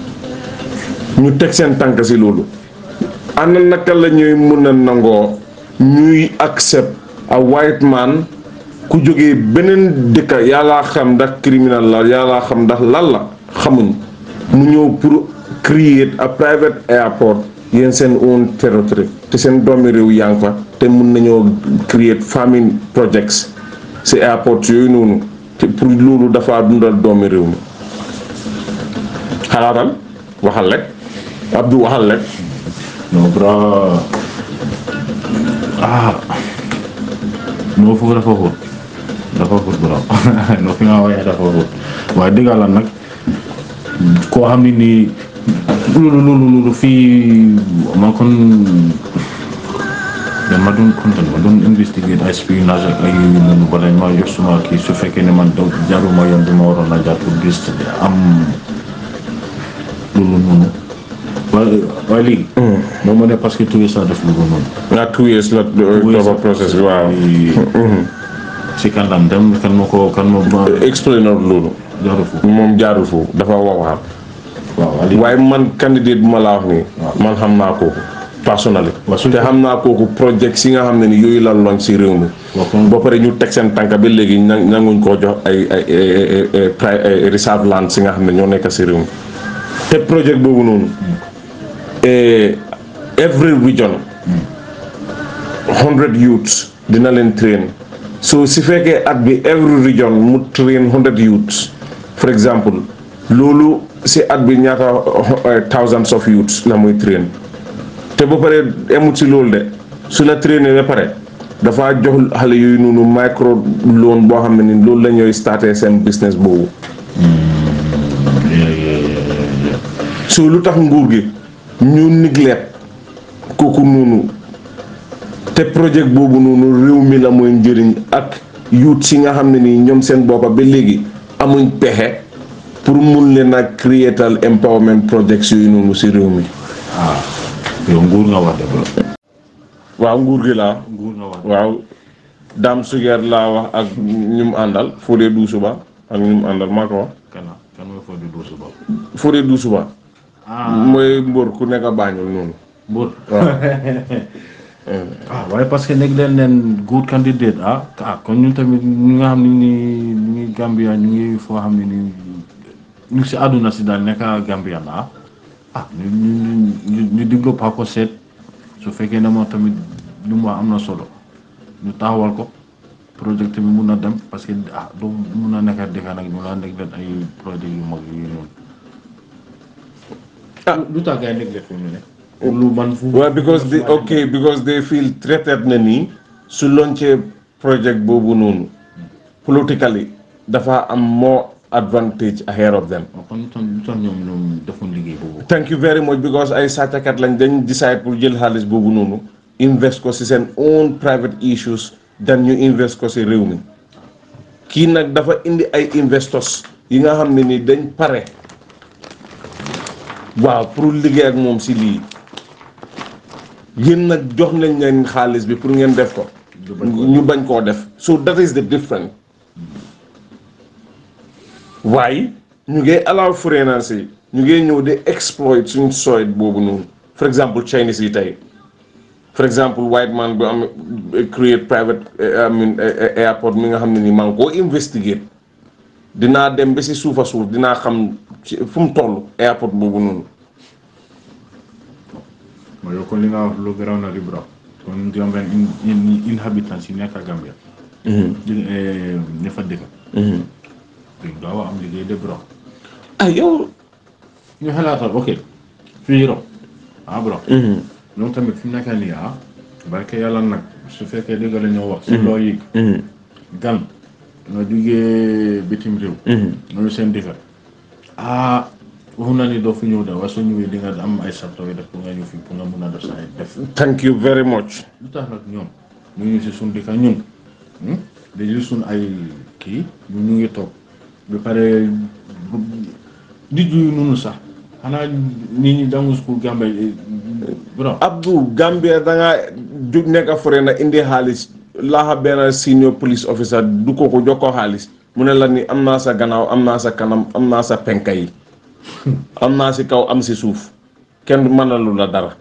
ñu teg seen tànk si loolu ana naka la ñuy mun a nangoo ñuy accept a white man ku jógee beneen dëkka yàllaa xam ndax criminal la yàllaa xam ndax lan la xamuñ mu ñëw pour create a private airport yéen seen own territory te seen doomi réew yaa ngi fa te mun nañoo create farming projects si airport yooyu noonu te pour loolu dafa dundal doomi réew mi xalaatal waxal rek Abdou waxal rek non bro ah non foofu dafa xóot dafa xóot bro non fi nga waxee dafa xóot waaye dëgg la nag koo xam ne nii loolu loolu loolu fii man kon man ma doon content ma doon investigate ay espionnage ak ay yooyu noonu ba dañ ma jox suma kii su fekkee ne man donc jaaruma yoon bi ma waroon a jaar pour gis am loolu noonu waaye waaye léegi moo ma ne parce que tuuti saa def loolu noonu nga two years la topa process bi waaw si kan lam dem kan ma ko kan ma ma explain na loolu jaru fu moom jaarul foofu dafa wax waxam waaw waaye léegi waaye man candidate bu ma la wax nii man xam naa kooku personnally Waaw, su- te xam naa kooku project si nga xam ne ni yooyu la loñ si réew mi waaw kon ba pare ñu teg seen tànk ba léegi na nanguñ koo jox ay ay ay ay pri- ay reserve land si nga xam ne ñoo nekk si réew mi te projet boobu noonu eh, every region hundred youths dina leen train so si fekkee at bi every region mu train hundred youths for example loolu si at bi ñaata eh, thousands of youths la muy train te ba pare emut si loolu de su la traîner ba pare dafa jox xale yooyu noonu micro loan boo xam ne ni loolu la ñooy starter seen business boobu so lu tax nguur gi ñu neglect kooku noonu te projet boobu noonu réew mi la mooy njëriñ ak youth si nga xam ne nii ñoom seen boppa ba léegi amuñ pexe pour mun leen a creatal empowerment projects yooyu noonu si réew mi ah yow nguur nga wax de bro waaw nguur gi laa nguur nga wax waaw Dame Suger laa wax ak ñu mu àndal Fodé Doussouba ak ñu mu àndal maa ko wax kan la kan mooy foo di doosu bopp Fodé Doussouba ah mooy mbër ku nekk a baañul noonu Mbur waaw ah waaye parce que nekk leen leen good candidate ah ah kon ñun tamit ñi nga xam ne ni ñu ngi Gambia ñu ngi foo xam ne ni ñu ngi si àdduna si daal nekk Gambia la ah ah ñu ñu ñu ñu diglo pa ko seet su fekkee ne moom tamit lu mu wax am na solo ñu taxawal ko projet bi mun na dem parce que ah du mun na nekk dëkk nag ñu la nekk leen ay projet yu mag yu noonu ah lu tax gars yi nekk leen fi mu ne lu man fu waaw because they ok because they feel threatened na nii su lancé project boobu noonu politically dafa am more advantage ahead of them waaw kon lu tax lu tax ñoom ñoom defuñ liggéey boobu. thank you very much because ay sàccakat lañ dañ decide pour jël xaalis boobu noonu invest ko si seen own private issues dan ñu invest ko si réew mi kii nag dafa indi ay investors yi nga xam ne ni dañ pare waaw pour liggéey ak moom si lii yéen nag jox nañ leen xaalis bi pour ngeen def ko ñu bañ koo def so that is the difference waaye ñu ngi allow foreigners yi ñu ngi ñëw di exploit suñ soil boobu noonu for example Chinese yi tey for example white man bu am create private I mean airport mi nga xam ne ni maa ngi koo investigate dinaa dem ba si suufa suuf dinaa xam ci fu mu toll airport boobu noonu mooy yow kon li nga wax lu garaw na li bro kon Gambian in in inhabitants yi nekk Gambia. di ña fa dëkk. duñ gaaw a am liggéey de bro. ah yow ñu xalaatal ok fii ro ah bro. ñoom tamit fi mu nekk nii ah. barke yàlla nag su fekkee dëgg la ñoo wax. si loo yëg. gan nga jugee bitim réew. ñooñu seen dëkk. ah waxu na ni doo fi ñëw de waaye soo ñëwee di nga am ay sarto yi def pour nga ñëw fii pour nga mun a def sa ay def. thank you very much lu tax nag ñoom ñu ngi si suñ dëkk ñun dañuy suñ ay kii ñu ñu ngi toog ba pare nit yu noonu sax xanaa nit ñi dangu school Gambia bro Abdou Gambia da nga jug nekk fore na indi xaalis laaxa benn senior police officer du ko ko jox ko xaalis mu ne la ni am naa sa gannaaw am naa sa kanam am naa sa penka yi am naa si kaw am si suuf kenn mënalu la dara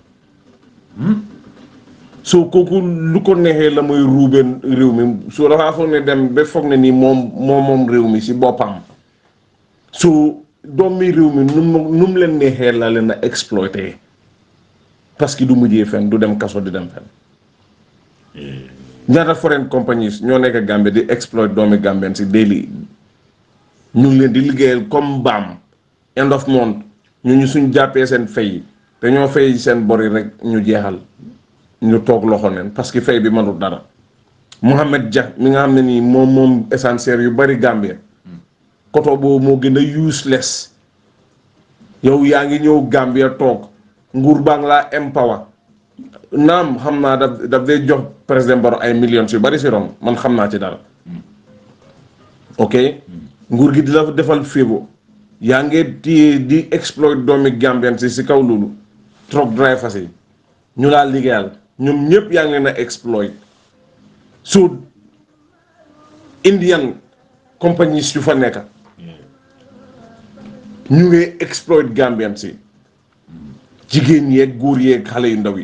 so kooku lu ko neexee la muy ruubeen réew mi so dafaa foog ne dem ba foog ne nii moom moom moom réew mi si boppam so doomi réew mi nu mu nu mu leen neexee la leen a exploité parce que du mujjee fen du dem kaso di dem fen ñaata foreign companies ñoo nekk Gambie di exploit doomi Gambien si daily ñu ngi leen di liggéeyal comme baam end of month ñu ñu suñ jàppee seen fay dañoo fay seen bori rek ñu jeexal ñu toog loxo neen parce que fay bi mënul dara Mohamed Dia mi nga xam ne nii moom moom essentiel yu bari Gambie koto boobu moo gën a useless yow yaa ngi ñëw Gambia toog nguur baa ngi laa empower naam xam naa daf daf day jox président Barrow ay millions yu bari si rom man xam naa ci dara ok nguur gi di la defal féebo yaa ngi di di exploit doomi Gambien si si kaw loolu truck drivers yi ñu laa liggéeyal ñoom ñëpp yaa ngi leen a exploit so Indian compagnies yu fa nekk ñu ngi exploit Gambien si jigéen yeeg góor yeeg xale yu ndaw yi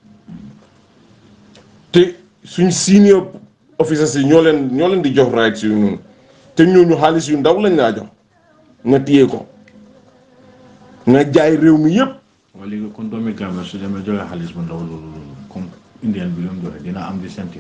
te suñ senior officers yi ñoo leen ñoo leen di jox rights yu noonu te ñooñu xaalis yu ndaw lañ laa jox nga téye ko nga jaay réew mi yëpp waaye léegi kon doomi Gambia su demee joxe xaalis bu ndaw loolu loolu comme indien bi lu mu joxe dina am di senti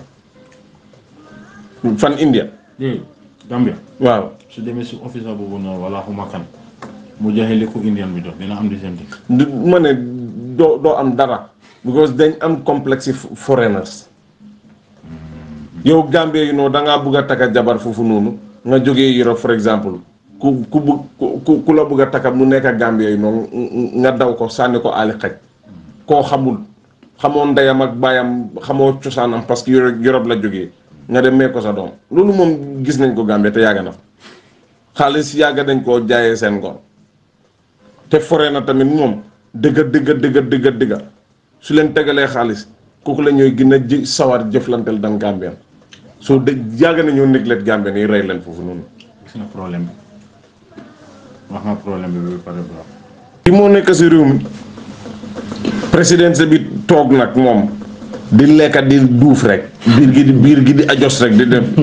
fan India léegi Gambia waaw su demee si officer boobu noonu wala xuma kan mu joxe li ko indien bi jox dina am di senti du ma ne doo doo am dara because dañ am complexe foreigners yow Gambie yi noonu da ngaa bugg a takka jabar foofu noonu nga jógee Europe for exemple ku ku bugg ku ku la bugg a takka mu nekk Gambie yi noonu nga daw ko sànni ko aali xaj koo xamul xamoo ndeyam ak baayam xamoo cosaanam parce que Europe Europe la jógee nga dem mee ko sa doom loolu moom gis nañ ko Gambie te yàgg na fa xaalis yàgg dañ koo jaayee seen ngor te foree na tamit moom dëgga dëgga dëgga dëgga dëgga su leen tegalee xaalis kooku la ñooy gën a ji sawar jëflanteel dan Gambien soo de yàgg nañoo néglet Gambien yi rey leen foofu noonu. gis nga problème bi wax nga problème bi ba pare baax ki moo nekk si réew mi présidence bi toog nag moom di lekka di duuf rek biir gi di biir gi di ajos rek di dem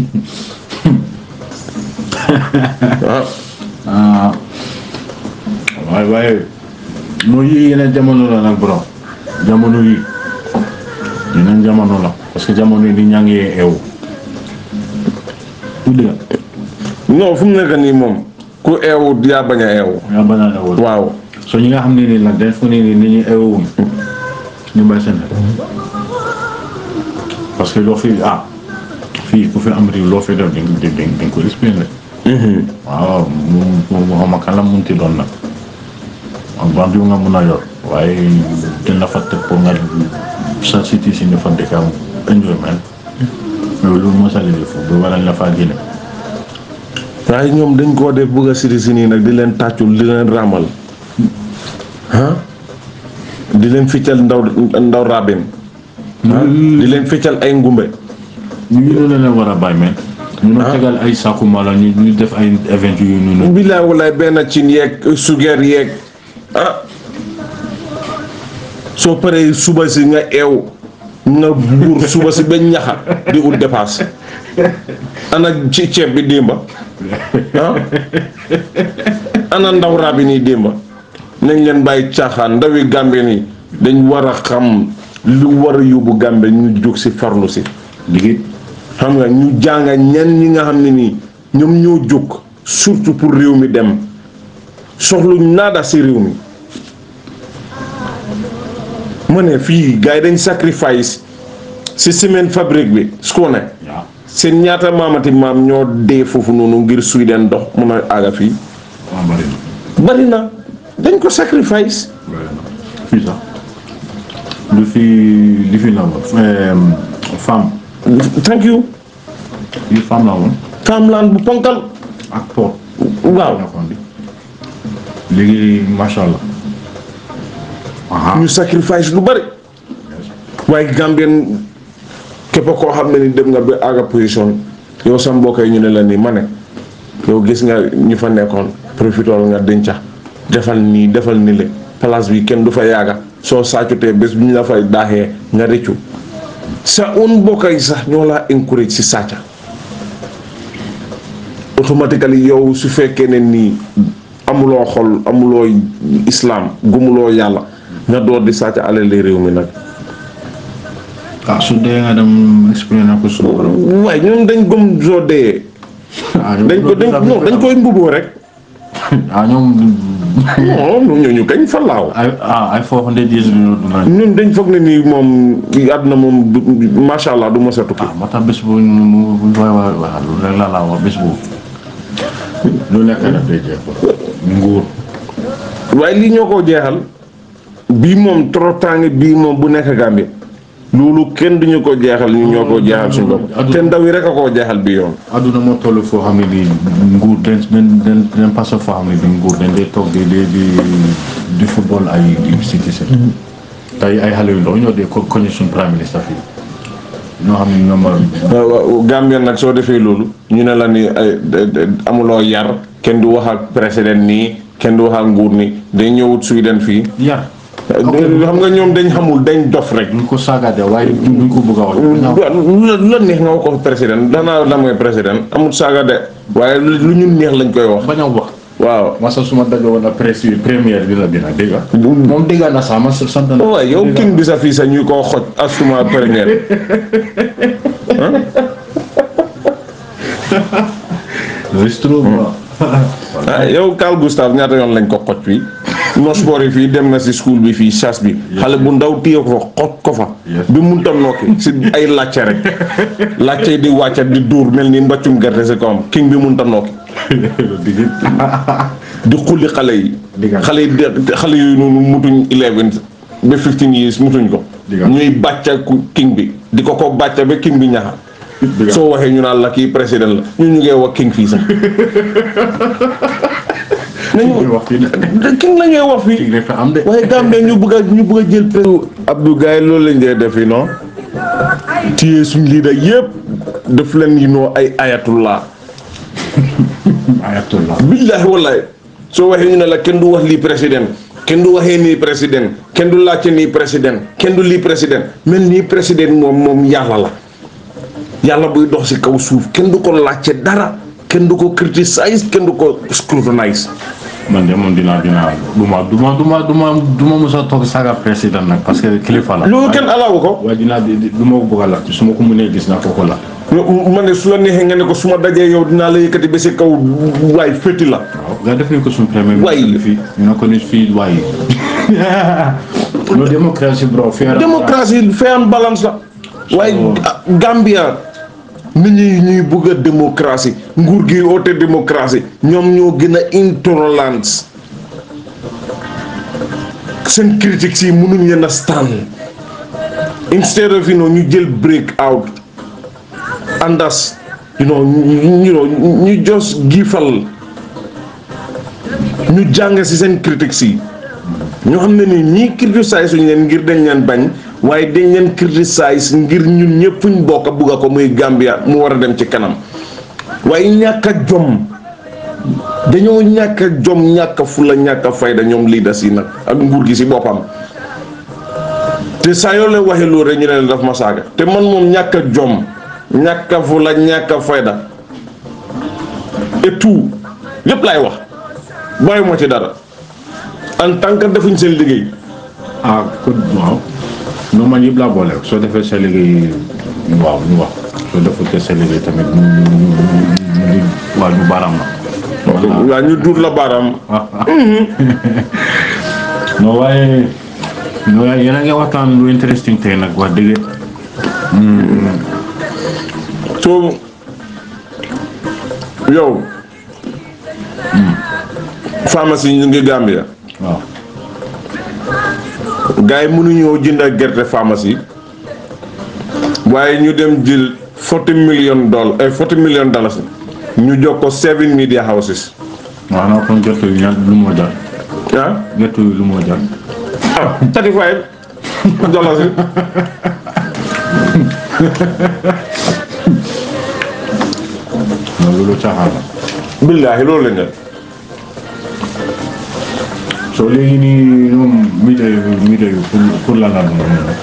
waaw ah waaye waaye mooy yii yeneen jamono la nag borom jamono yi yeneen jamono la parce que jamono yi nit ñaa ngi eewu du dëgg non fu mu nekk nii moom ku eewu yaa bañ a eewu yaa bañ a eewu waaw so ñi nga xam ne nii nag dañ fu ne nii nit ñi eewuwuñ ñu bàyyi seen xel parce que loo fi ah fii ku fi am réew loo fi def dañ dañ dañ ko expliqué waaw mu mu xama kan la munti doon nag ak bandi nga mun a yor waaye dañ la fa teg pour nga sa cité si ñu fa dëkk am enjoyment mais loolu moo sa liggéey foofu ba wala la faa génne waaye ñoom dañ koo def bëgg a siri si nii nag di leen tàccul di leen raamal ah di leen ficcal ndaw ndaw rabin ah di leen ficcal ay ngumbe ñu ngi doon leen war a bàyyi men ñu ma tegal ay sàkku mala ñu ñu def ay event yu noonu billaay walaay benn cin yeeg sugeer yeeg ah soo paree suba si nga eew nga buur suba si ba ñaxa di ut dépasse ana ci ceeb bi démba ah ana ndaw rabin yi démba nañ leen bàyyi caaxaan ndawi gàmbe nii dañ war a xam lu war a yóbbu gàmbe ñu jóg si farlu si liggéey xam nga ñu jànga ñan ñi nga xam ne nii ñoom ñoo jóg surtout pour réew mi dem soxluñ naada si réew mi ma ne fii gars yi dañ sacrifice si semaine fabrique bi su ko ne waaw seen ñaata maamati maam ñoo dee foofu noonu ngir Sweden dox mun a àgga fii waaw bari na bari na dañ ko sacrifice bari na fii sax lu fi li fi la woon femme thank you fii femme la woon Farmland bu ponkal ak port waaw nekkoon bi léegi macha allah aha ñu sacrifice lu bari waaye Gambien képp koo xam ne ni dem nga ba àgga position yow sa mbokk yi ñu ne la nii ma ne yow gis nga ñu fa nekkoon profitool nga denca defal nii defal ni le place bi kenn du fa yàgga soo saacutee bés bu ñu la fay daaxee nga rëccu sa un mbokk yi sax ñoo laa encourage si sàcca automatically yow su fekkee ne nii amuloo xol amuloo islam gumuloo yàlla nga door di sàcc alali réew mi nag ah su dee nga dem expliqué na ko su waaye ñoom dañ gëm soo dee dañ ko dañ non dañ koy mbuboo rek ah ñoom non ñooñu kañ fa laaw ay ah ay four hundred years bi ñu dund ñun dañ foog ne nii moom àdduna moom du macha allah du mos a tukki ah moo tax bés bu ñu mu bu ñu koy wax wax lu rek la laa wax bés boobu lu nekk daf day jeex nguur waaye lii ñoo koo jeexal bii moom torotaange bii moom bu nekk Gambie loolu kenn duñu ko jeexal ñu ñoo ko jeexal suñu bopp te ndaw yi rek a koo jeexal bi yoon aduna moo toll foo xam ne nii nguur den den den den passé foo xam ne nii nguur dañ dee toog di di di di football ay si gise tey ay xale yu ndaw ñoo dee ko koñe suñu prime ministre fii ñoo xam ne ñoom waaw waaw Gambien nag soo defee loolu ñu ne la ni ay de- de- amuloo yar kenn du wax ak président nii kenn du wax ak nguur ni dañ ñëwut Sweden fii yar xam nga ñoom dañ xamul dañ dof rek duñ ko saagaade waaye duñ ko bëgg a wax lu la lu la neex nga wax ko président danaa la mooy président amul saaga de waaye lu lu ñu neex lañ koy wax bañ a wax waaw masa suma daje woon ak presse bi première bi la dina dégg nga moom dégg na sax ma sant na waaye yow king bi sa fii sa ñuy koo xoj asuma première c'est trop bon ah yow Carl Gustave ñaata yoon lañ ko xoj fii nosboor yi fii dem na si school bi fii chasse bi xale bu ndaw téye ko fa xoj ko fa Yes. bi munta nokki si ay làcce rek làcce yi di wàccat di duur mel ni mbaccum gerte si kawam king bi munta nokki digg di xulli xale yi Digal. xale yi de- xale yooyu noonu mutuñ eleven ba fifteen years mutuñ ko Digal. ñuy bàcca ku king bi di ko ko bàcca ba king bi ñaxa Digal. soo waxee ñu naan la kii président la ñu ñu ngee wax king fii sax nañu wax fii ne king la ñuy wax fii tig dafa am de waaye Gambie ñu bëgg a ñu bëgg a jël président Abdou Gaye loolu lañ dee def yi non téye suñ leader yëpp daf leen yi noo ay ayatullah ayatollah billaahi wallaahi soo waxee ñu ne la kenn du wax lii président kenn du waxee nii président kenn du laajte nii président kenn du lii président mel nii président moom moom yàlla la yàlla buy dox si kaw suuf kenn du ko laajte dara kenn du ko criticize kenn du ko scrutinize man de moom dinaa dinaa du ma du ma du ma du ma du ma mos a toog saaga président nag parce que kilifa la loolu kenn alaawu ko waaye dinaa di di- du ma ko bëgg a laaj su ma ko mënee gis naa ko ko la ma ne su la neexee nga ne ko su ma dajee yow dinaa la yëkkati ba si kaw waay fétti la waaw nga def nañ ko suñu premier Waay. ministre fii ñu ne ko ni fii waaye no démocratie bro fair démocratie fair and balance la waaye ah, Gambia nit ñi ñuy bëgg a démocratie nguur gi oote démocratie ñoom ñoo gën a intolerance seen critiques yi mënuñ leen a stand instead of you know ñu jël break out andas you know ñu you know ñu just giifal ñu jàng ci seen critiques yi ñoo xam ne ni ñii criticize suñu leen ngir dañ leen bañ waaye dañ leen criticize ngir ñun ñëpp fuñ bokk a bugg a ko muy Gambia mu war a dem ci kanam waaye ñàkk a jom dañoo ñàkk a jom ñàkk a fula ñàkk a fayda ñoom leaders yi nag ak nguur gi si boppam te saa yoo leen waxee loolu rek ñu ne leen daf ma saaga te man moom ñàkk a jom ñàkk a fula ñàkk a fayda et tout lépp laay wax bàyyi ma ci dara en tant que defuñ seen liggéey ah ko waaw non man yëpp laa boole soo defee sa liggéey waaw ñu wax soo defutee sa liggéey tamit ñu ñu ñu ñu waaw ñu baaraam la waaw ñu duut la baaraam non waaye non waaye yéen a ngi waxtaan lu interesting tey nag wax dëgg soo yow pharmacie ñu ngi Gambia waaw gars yi mënuñoo jënd ak gerte pharmacie waaye ñu dem jël forty million dollars ay forty million dollars ñu jox ko seven media houses waaw non kon gerte yu ñaar lu moo jar ah gerte yu lu moo jar ah thirty five dollars yi non loolu caaxaan la billaahi loolu lañ def soo léegi nii ñoom météo yi météo yi pour pour lan la doon noonu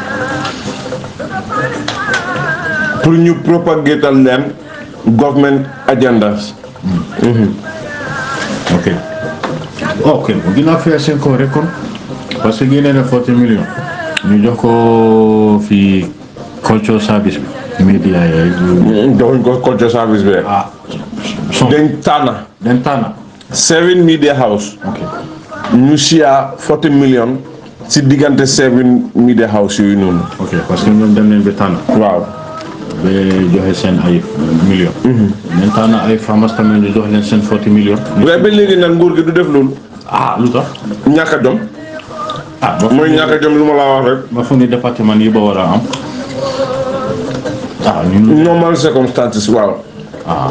pour ñu propagatal leen government agendas ok ok dinaa fay seen ko rek kon parce que génne na forty millions ñu jox ko fii culture service bi média yooyu joxuñ ko culture service bi rek ah son dañ tànn den tànna seven media house ok ñu share forty million si diggante seven media house yooyu noonu ok parce que ñoom dem nañ ba tànn waaw ba joxe seen ay millions den tànn ay farmers tamit ñu jox leen seen forty millions waaye ba léegi nag nguur gi du def loolu ah lu tax ñàkk a jom ah ba mooy ñàkk a jëm lu ma laa wax rek ba fu ni département yi ba war a am ah ñun normal circumstances waaw ah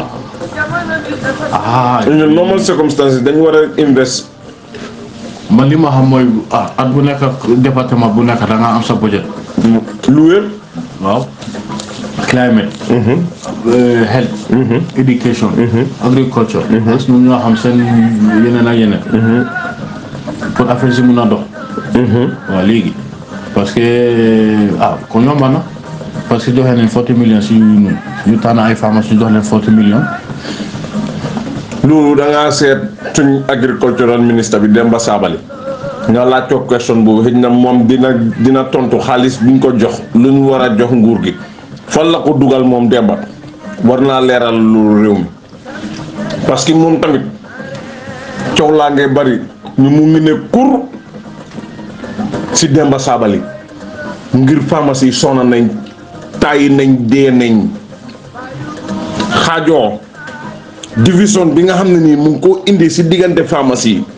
ah ñu normal circumstances dañu war a invest man li ma xam mooy ah at bu nekk ak département bu nekk da nga am sa budget lu wér waaw climate euh, health education agriculture parce que ñoom ñoo xam seen yeneen ak yeneen pour affaire si mun a dox waaw léegi parce que ah kon yomb na parce que joxe nañ forty millions si ñu ñu tànn ay pharmacie jox leen forty millions loolu da ngaa seet suñ agricultural ministre bi Demba Sabali nga laaj ko question boobu xëy na moom dina dina tontu xaalis buñ ko jox lu ñu war a jox nguur gi fan la ko dugal moom Demba war naa leeral lu réew mi parce que moom tamit coow laa ngay bari ñu mu ngi ne kur si Demba Sabali ngir pharmacie yi sonna nañ tàyyi nañ dee nañ xaajoo division bi nga xam ne nii mu ngi koo indi si diggante pharmacie yi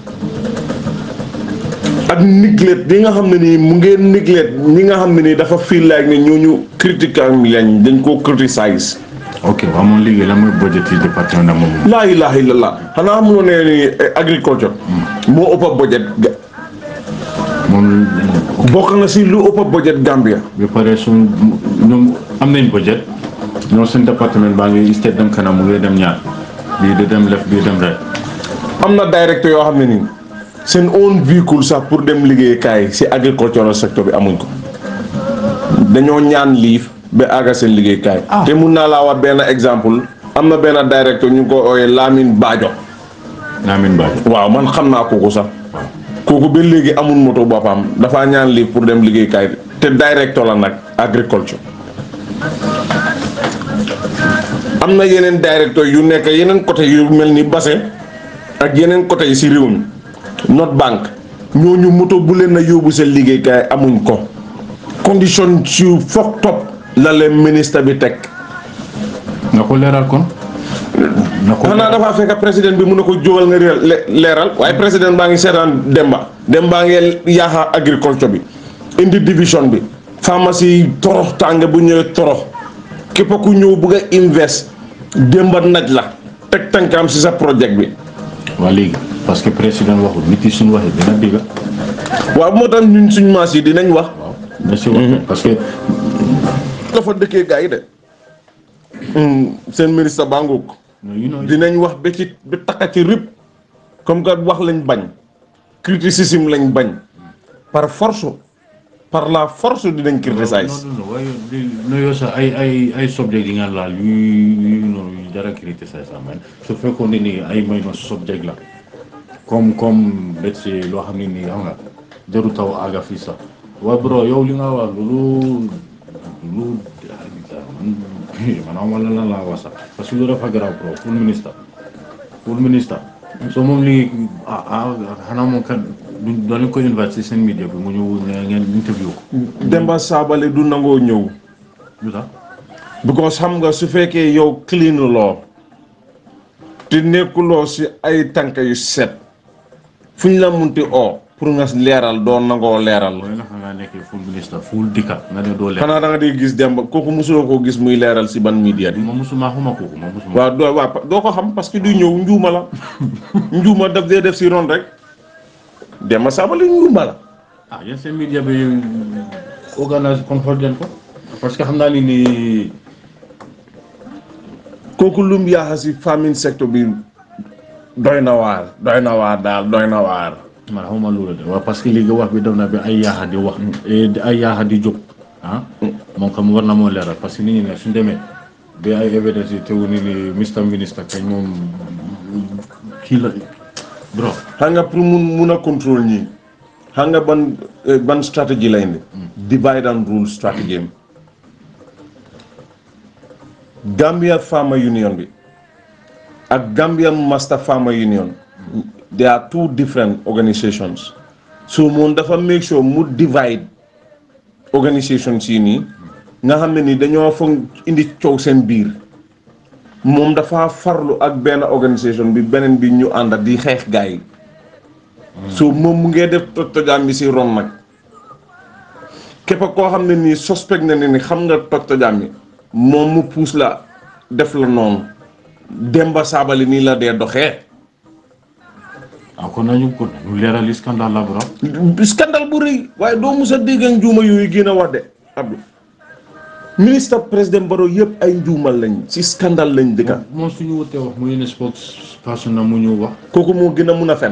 ak niglet bi nga xam ne nii mu ngeen niglet ñi nga xam ne nii dafa feel like ne ñooñu critiquer lañ dañ koo criticize ok waaw moom liggéey la mooy budget yi département na moom laa ilaha illallah xanaa xamuloo ne ni agriculture moo ëpp a budget ga- moom bokk na si lu ëpp a budget Gambia ba pare suñ ñoom am nañ budget ñoom seen département baa ngi state dem kanam mu ngi dem ñaar bii di dem left bii dem right am na directeur yoo xam ne nii seen own véhicule sax pour dem liggéeykaay si agricultural secteur bi amuñ ko dañoo ñaan liif ba àgga seen liggéeykaay Ah. te mun naa laa wax benn exemple am na benn directeur ñu ngi ko ooyee Lamine Bajo Lamine Badji waaw man xam naa kooku sax kooku ba léegi amul moto boppam dafa ñaan liif pour dem liggéeykaay te directeur la nag agriculture am na yeneen directeur yu nekk yeneen côté yu mel ni Basse ak yeneen côté yi si réew mi North Bank ñooñu moto bu leen a yóbbu seen liggéeykaay amuñ ko condition yu foog top la leen ministre bi teg nga ko leeral kon na ko xanaa dafa fekk président bi mun na ko jógal nga réel- le- leeral waaye président baa ngi seetaan Demba Demba ngi yaaxa agriculture bi indi division bi pharmacie yi torox tàng bu ñëwee torox képp ku ñëw bëgg a invest Demba naj la teg tànkaam si sa projet bi waa léegi parce que président waxul nit yi suñu waxee dina dégg waaw moo tax ñun suñ maas yi dinañ wax waaw na si wax parce que dafa dëkkee gars yi de seen ministre Bangouk you know dinañ wax ba ci ba takka ci rib comme que wax lañ bañ criticisme lañ bañ par force par la force dinañ criticize non non non waaye di nuyoo sax ay ay ay subject yi nga laal yu yu noonu yu dara criticize sax man su fekkoon ne nii ay may no subject la comme comme let's say loo xam ne nii xam nga jaru taw àgga fii sax waaye bro yow li nga wax lu lu man man wala lan laa wax sax parce que lu dafa garaaw bro pour ministre pour ministre so moom li ah ah xanaa moom kat du doon ko invite si seen media bi mu ñëw ngeen interview ko Demba Sabally du nangoo ñëw lu tax because xam nga su fekkee yow clean loo te nekkuloo si ay tànk yu set fu ñu la munti oo pour nga leeral doo nangoo leeral mooy nga xam nga nekkee full ministre full dikka nga ne doo leer xanaa da nga di gis Demba kooku mosuloo koo gis muy leeral si ban media bi ma musuma xuma kooku ma musuma waaw doo waaw pa- doo ko xam parce que du ñëw njuuma la njuuma daf dee def si ron rek Demba Sabally njuuma la ah yéen seen media bi organise contrôle den ko parce que xam naa ni ni kooku lum yaaxa si famine secteur bi doy na waar doy na waar daal doy na waar man xawma loolu de waaw parce que léegi wax bi dem na bi ay yaaxa di wax eh, ay yaaxa di jóg ah moom xam war na moo leeral parce que nit ñi ne suñ demee bi ay évidence yi tewu ni ni Mr Minister kañ moom kii la bro xam nga pour mun mun a contrôle ñii xam nga ban eh, ban stratégie lay indi divide and rule stratégie am Gambia Farmer Union bi ak Gambian Master Farmer Union they are two different organisations so moom dafa make sure mu divide organisations yi nii nga xam ne ni dañoo foog indi coow seen biir moom dafa farlu ak benn organisation bi beneen bi ñu ànd di xeex gaay yi so moom mu ngee def toj tojaam bi si ron nag képp koo xam ne nii suspect na ne ni xam nga toj tojaam bi moom mu puus la def la noonu Demba Sabali nii la dee doxee ah kon nañu kon ñu leeral scandale la bro scandale bu rëy waaye doo mus a dégg ak njuuma yooyu gën a wax de Abdou ministre président Barrow yëpp ay njuumal lañ ci scandale lañ dëkka moom suñu wutee wax mu yéene spokesperson na mu ñu wax kooku moo gën a mun a fen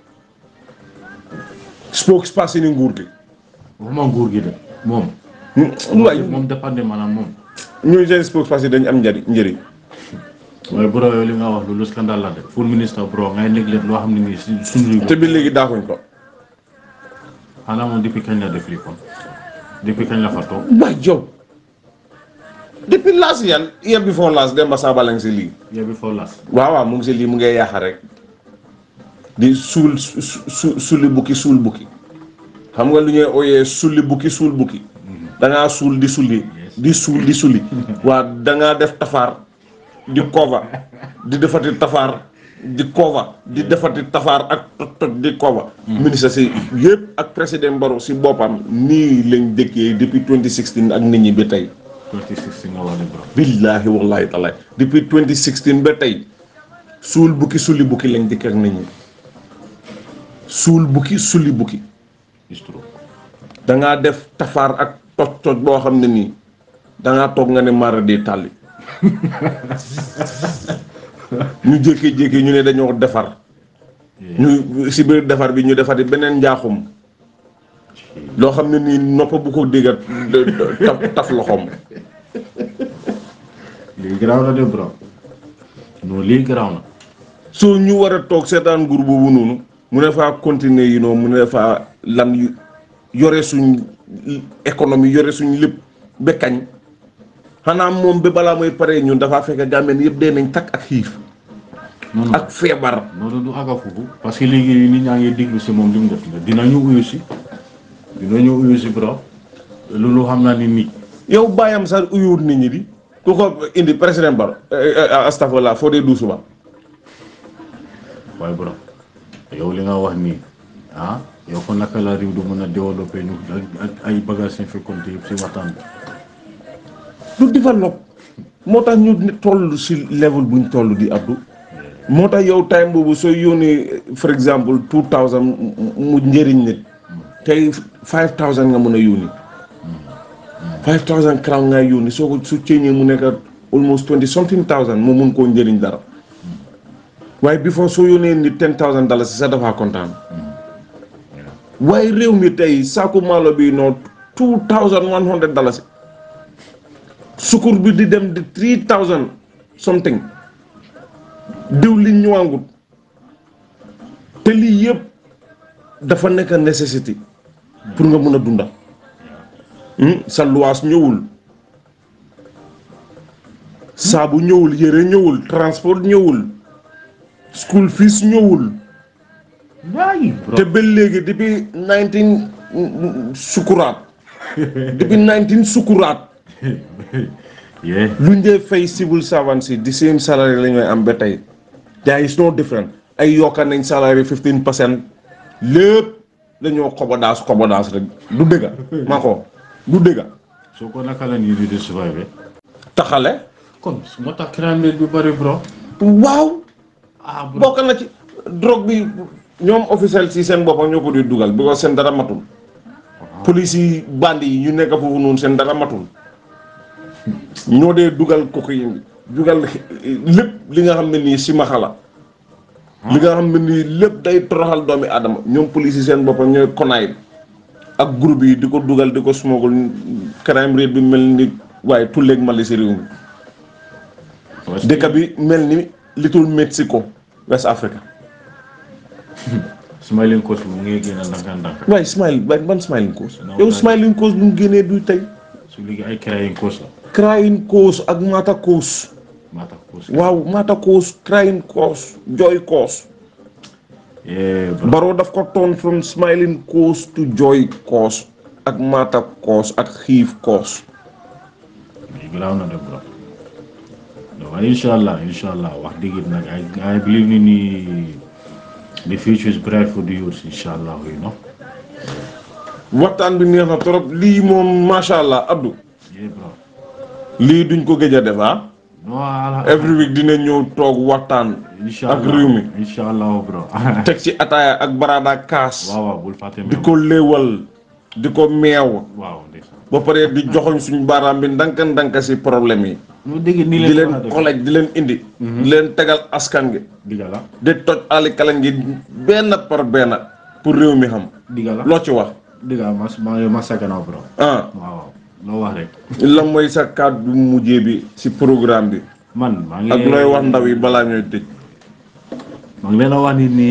spokesperson ni nguur gi waxuma nguur gi de moom waaye moom dépendé maanaam moom ñooy seen spokesperson dañu am njëriñ njëriñ waaye bro yow li nga wax loolu scandale la de pour ministre bro ngay néglé loo xam ne nii si suñu te bi léegi daaxuñ ko xanaa moom depuis kañ la def lii kon depuis kañ la fa toog waay jow depuis last year year before last Demba Sabali ngi si lii yow bi foo las waaw waaw mu ngi si lii mu ngay yaaxa rek di suul su su sulli bukki suul bukki xam nga lu ñuy ooyee sulli bukki suul bukki dangaa suul di sulli di suul di sulli waa dangaa def tafaar di cover di defati tafaar di cover di defati tafaar ak toj toj di cover ministre si yëpp ak président Barrow si boppam nii lañ dëkkee depuis 2016 ak nit ñi ba tey 2016 nga wax de bro billaahi wallahi taala depuis 2016 ba tey suul bukki sulli bukki lañ dëkk ak nit ñi suul bukki sulli bukki it's true dangaa def tafaar ak toj toj boo xam ne nii dangaa toog nga ne mara di tàlli ñu jékki-jékki ñu ne dañoo defar ñu si biir defar bi ñu defati beneen njaaxum loo xam ne nii nopp bu ko déggat taf taf loxoom lii garaaw na de bro non lii garaaw na soo ñu war a toog seetaan nguur boobu noonu mu ne faa continuer yi noonu mu ne faa lan yu yore suñ économie yore suñ lépp ba kañ xanaa moom ba balaa mooy pare ñun dafaa fekk gàmmeen yëpp dee nañ takk ak xiif non non ak feebar loolu du àgga foofu parce que léegi nit ñaa ngi diglu si moom li mu def la dinañu uyu si dinañu uyu si bro loolu xam naa ni nit yow bàyyam sax uyuwut nit ñi di ku ko indi président Barrow astafurlah foo dee du suba waaye bro yow li nga wax nii ah yow ko naka la réew du mën a développé ñu ak ak ay bagages yi fi compté yëpp si waxtaan bi du développe moo tax ñu ne toll si level buñ toll di Abdou moo tax yow time boobu sooy yónnee for exemple two thousand mu njëriñ nit tey five thousand nga mën a yónni five thousand crown ngay yónni soo ko su ceeñee mu nekk almost twenty something thousand mu mun koo njëriñ dara waaye before soo yónnee nit ten thousand dollars si sax dafa kontaan waaye réew mi tey saaku maalo bi noo two thousand one hundred dollars sukur bi di dem di three thousand something diw li ñëwaangut te lii yëpp dafa nekk nécessité pour nga mun a dunda sa luwaas ñëwul saabu ñëwul yére ñëwul transport ñëwul school fees ñëwul waay te ba léegi depuis nineteen sukuraat depuis nineteen sukuraat yeah luñ dee fay civil servants yi di same salary la ñooy am ba tey there is no different ay yokka nañ salary fifteen percent lépp dañoo xobodaas xobodaas rek du dëgga maa ko du dëgga soo ko naka la nii di di survive taxale kon su ma tax crime rate bi bëri bro waaw ah bro bokk na ci drogue bi ñoom officiel si seen boppam ñoo ko di dugal because seen dara matul police yi bandi yi ñu nekk foofu noonu seen dara matul ñoo dee dugal cocaïne bi dugal lépp li nga xam ne nii si maxala li nga xam ne nii lépp day toroxal doomi aadama ñoom police yi seen boppam ñooy konaay ak groupe yi di ko dugal di ko smogul crime rate bi mel ni waaye tulleeg mali si réew mi dëkk bi mel ni Little Mexico West Africa smiling coach mu ngi génn ndànk ndànk waaye smile waaye ban smiling coast yow smiling coast bu mu génnee du tey su léegi ay crying coach la crying coast ak mata coast maa tax coach waaw mata coast crying coast joy coast yeah bro Barrow daf ko toon from smiling coast to joy coast ak mata coast ak xiif coast lii garaaw na de bro waaye incha allah incha allah wax dëgg it nag ay ay believe ni nii the future is bright for the youth inshallah you know waxtaan bi neex na trop lii moom macha allah Abdou yeah bro lii duñ ko gëj a def ah no ala every week dina ñëw toog waxtaan inshallah ak réew mi inshallah bro teg ci ataaya ak baraada kaas waaw waaw bul fàtte di ko léewal di ko meew waaw ndeysaan ba pare di joxoñ suñu baaraam bi ndanka ndanka si problème yi mu dégg nii di leen leen kolej di leen indi di leen tegal askan gi diga la di toj ali kalañ gi benn par benn pour réew mi xam diga la loo ci wax diga mas maa ngi mas sa gannaaw bro ah waaw waaw loo wax rek la mooy sa kàddu mujjee bi si programme bi man maa ngi ak looy wax ndaw yi balaa ñooy tëj maa ngi leen a wax ni ni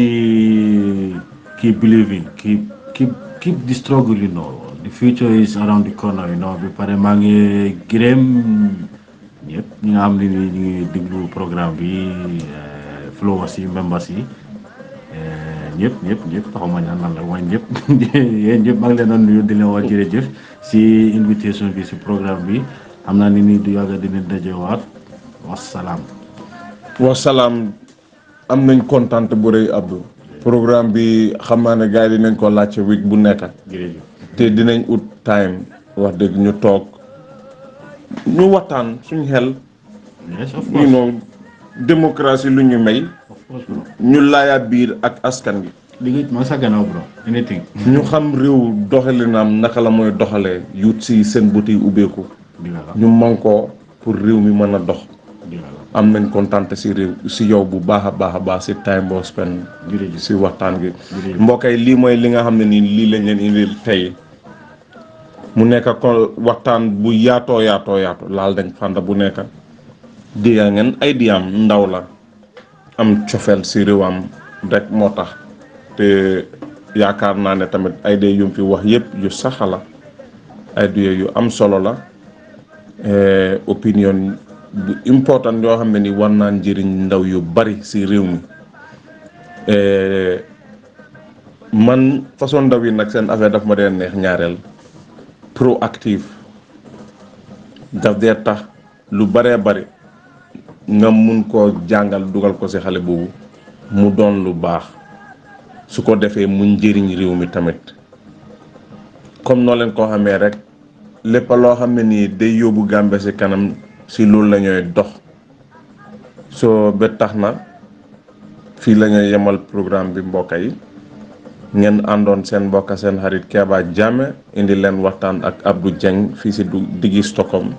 keep believing keep keep keep the struggle you know the future is around the corner you know bi pare maa ngi gërëm ñëpp ñi nga xam ne ni ñu ngi déglu programme bi eh, followers yi members yi eh, ñëpp ñëpp ñëpp taxuma ñaan nan la waaye ñëpp yéen ñëpp maa ngi leen a nuyu di leen wax jërëjëf si invitation bi si programme bi xam naa ni nii du yàgg dinañ dajewaat wasalaam wasalaam am nañ kontaan bu rëy Abdou programme bi xam naa ne gars yi dinañ ko laajte week bu nekk jërëjëf te dinañ ut time wax dëgg ñu toog ñu waxtaan suñ xel yes of you course know démocratie lu ñu may of course bro ñu laaya biir ak askan gi liggéey maa sa gannaaw bro anything ñu xam réew doxalinam naka la mooy doxalee yut si seen buti ubbeeku diga la ñu man ko pour réew mi mën a dox diga la am nañ kontaan si réew si yow bu baax a baax a baax si time boo spend jërëjëf si waxtaan gi Jërëjëf. mbokk yi lii mooy li nga xam ne nii lii lañ leen indil tey mu nekk ko waxtaan bu yaatoo yaatoo yaatoo laal dañ fànda bu nekk diya ngeen ay diyam ndaw la am cofeel si réewam rek moo tax te yaakaar naa ne tamit ay dee yum fi wax yëpp yu saxa la ay dee yu am solo la eh, opinion bu important yoo xam ne ni war naa njëriñ ndaw yu bari si réew mi Eh, man façon ndaw yi nag seen affaire daf ma dee neex ñaareel proactive daf dee tax lu baree bari nga mun koo jàngal dugal ko ci xale boobu mu doon lu baax su ko defee mu njëriñ réew mi tamit comme noo leen koo xamee rek lépp loo xam ne nii day yóbbu Gàmbi ci kanam ci loolu la ñooy dox soo ba tax na fii la ñuy yemal programme bi mbokk yi ngeen àndoon seen mbokk seen xarit Keba Jammeh indi leen waxtaan ak Abdou Dieng fii si du diggi Stockholm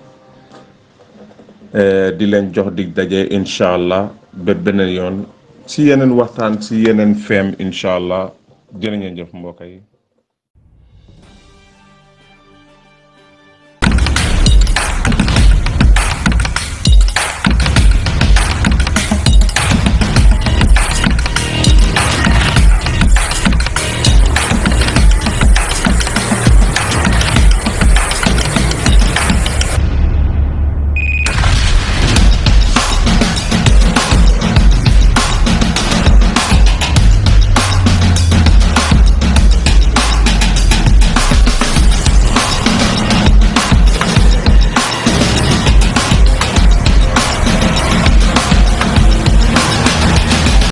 Eh, di leen jox dig daje incha allah ba beneen yoon si yeneen waxtaan si yeneen feem incha allah jërë ngeen jëf mbokk yi.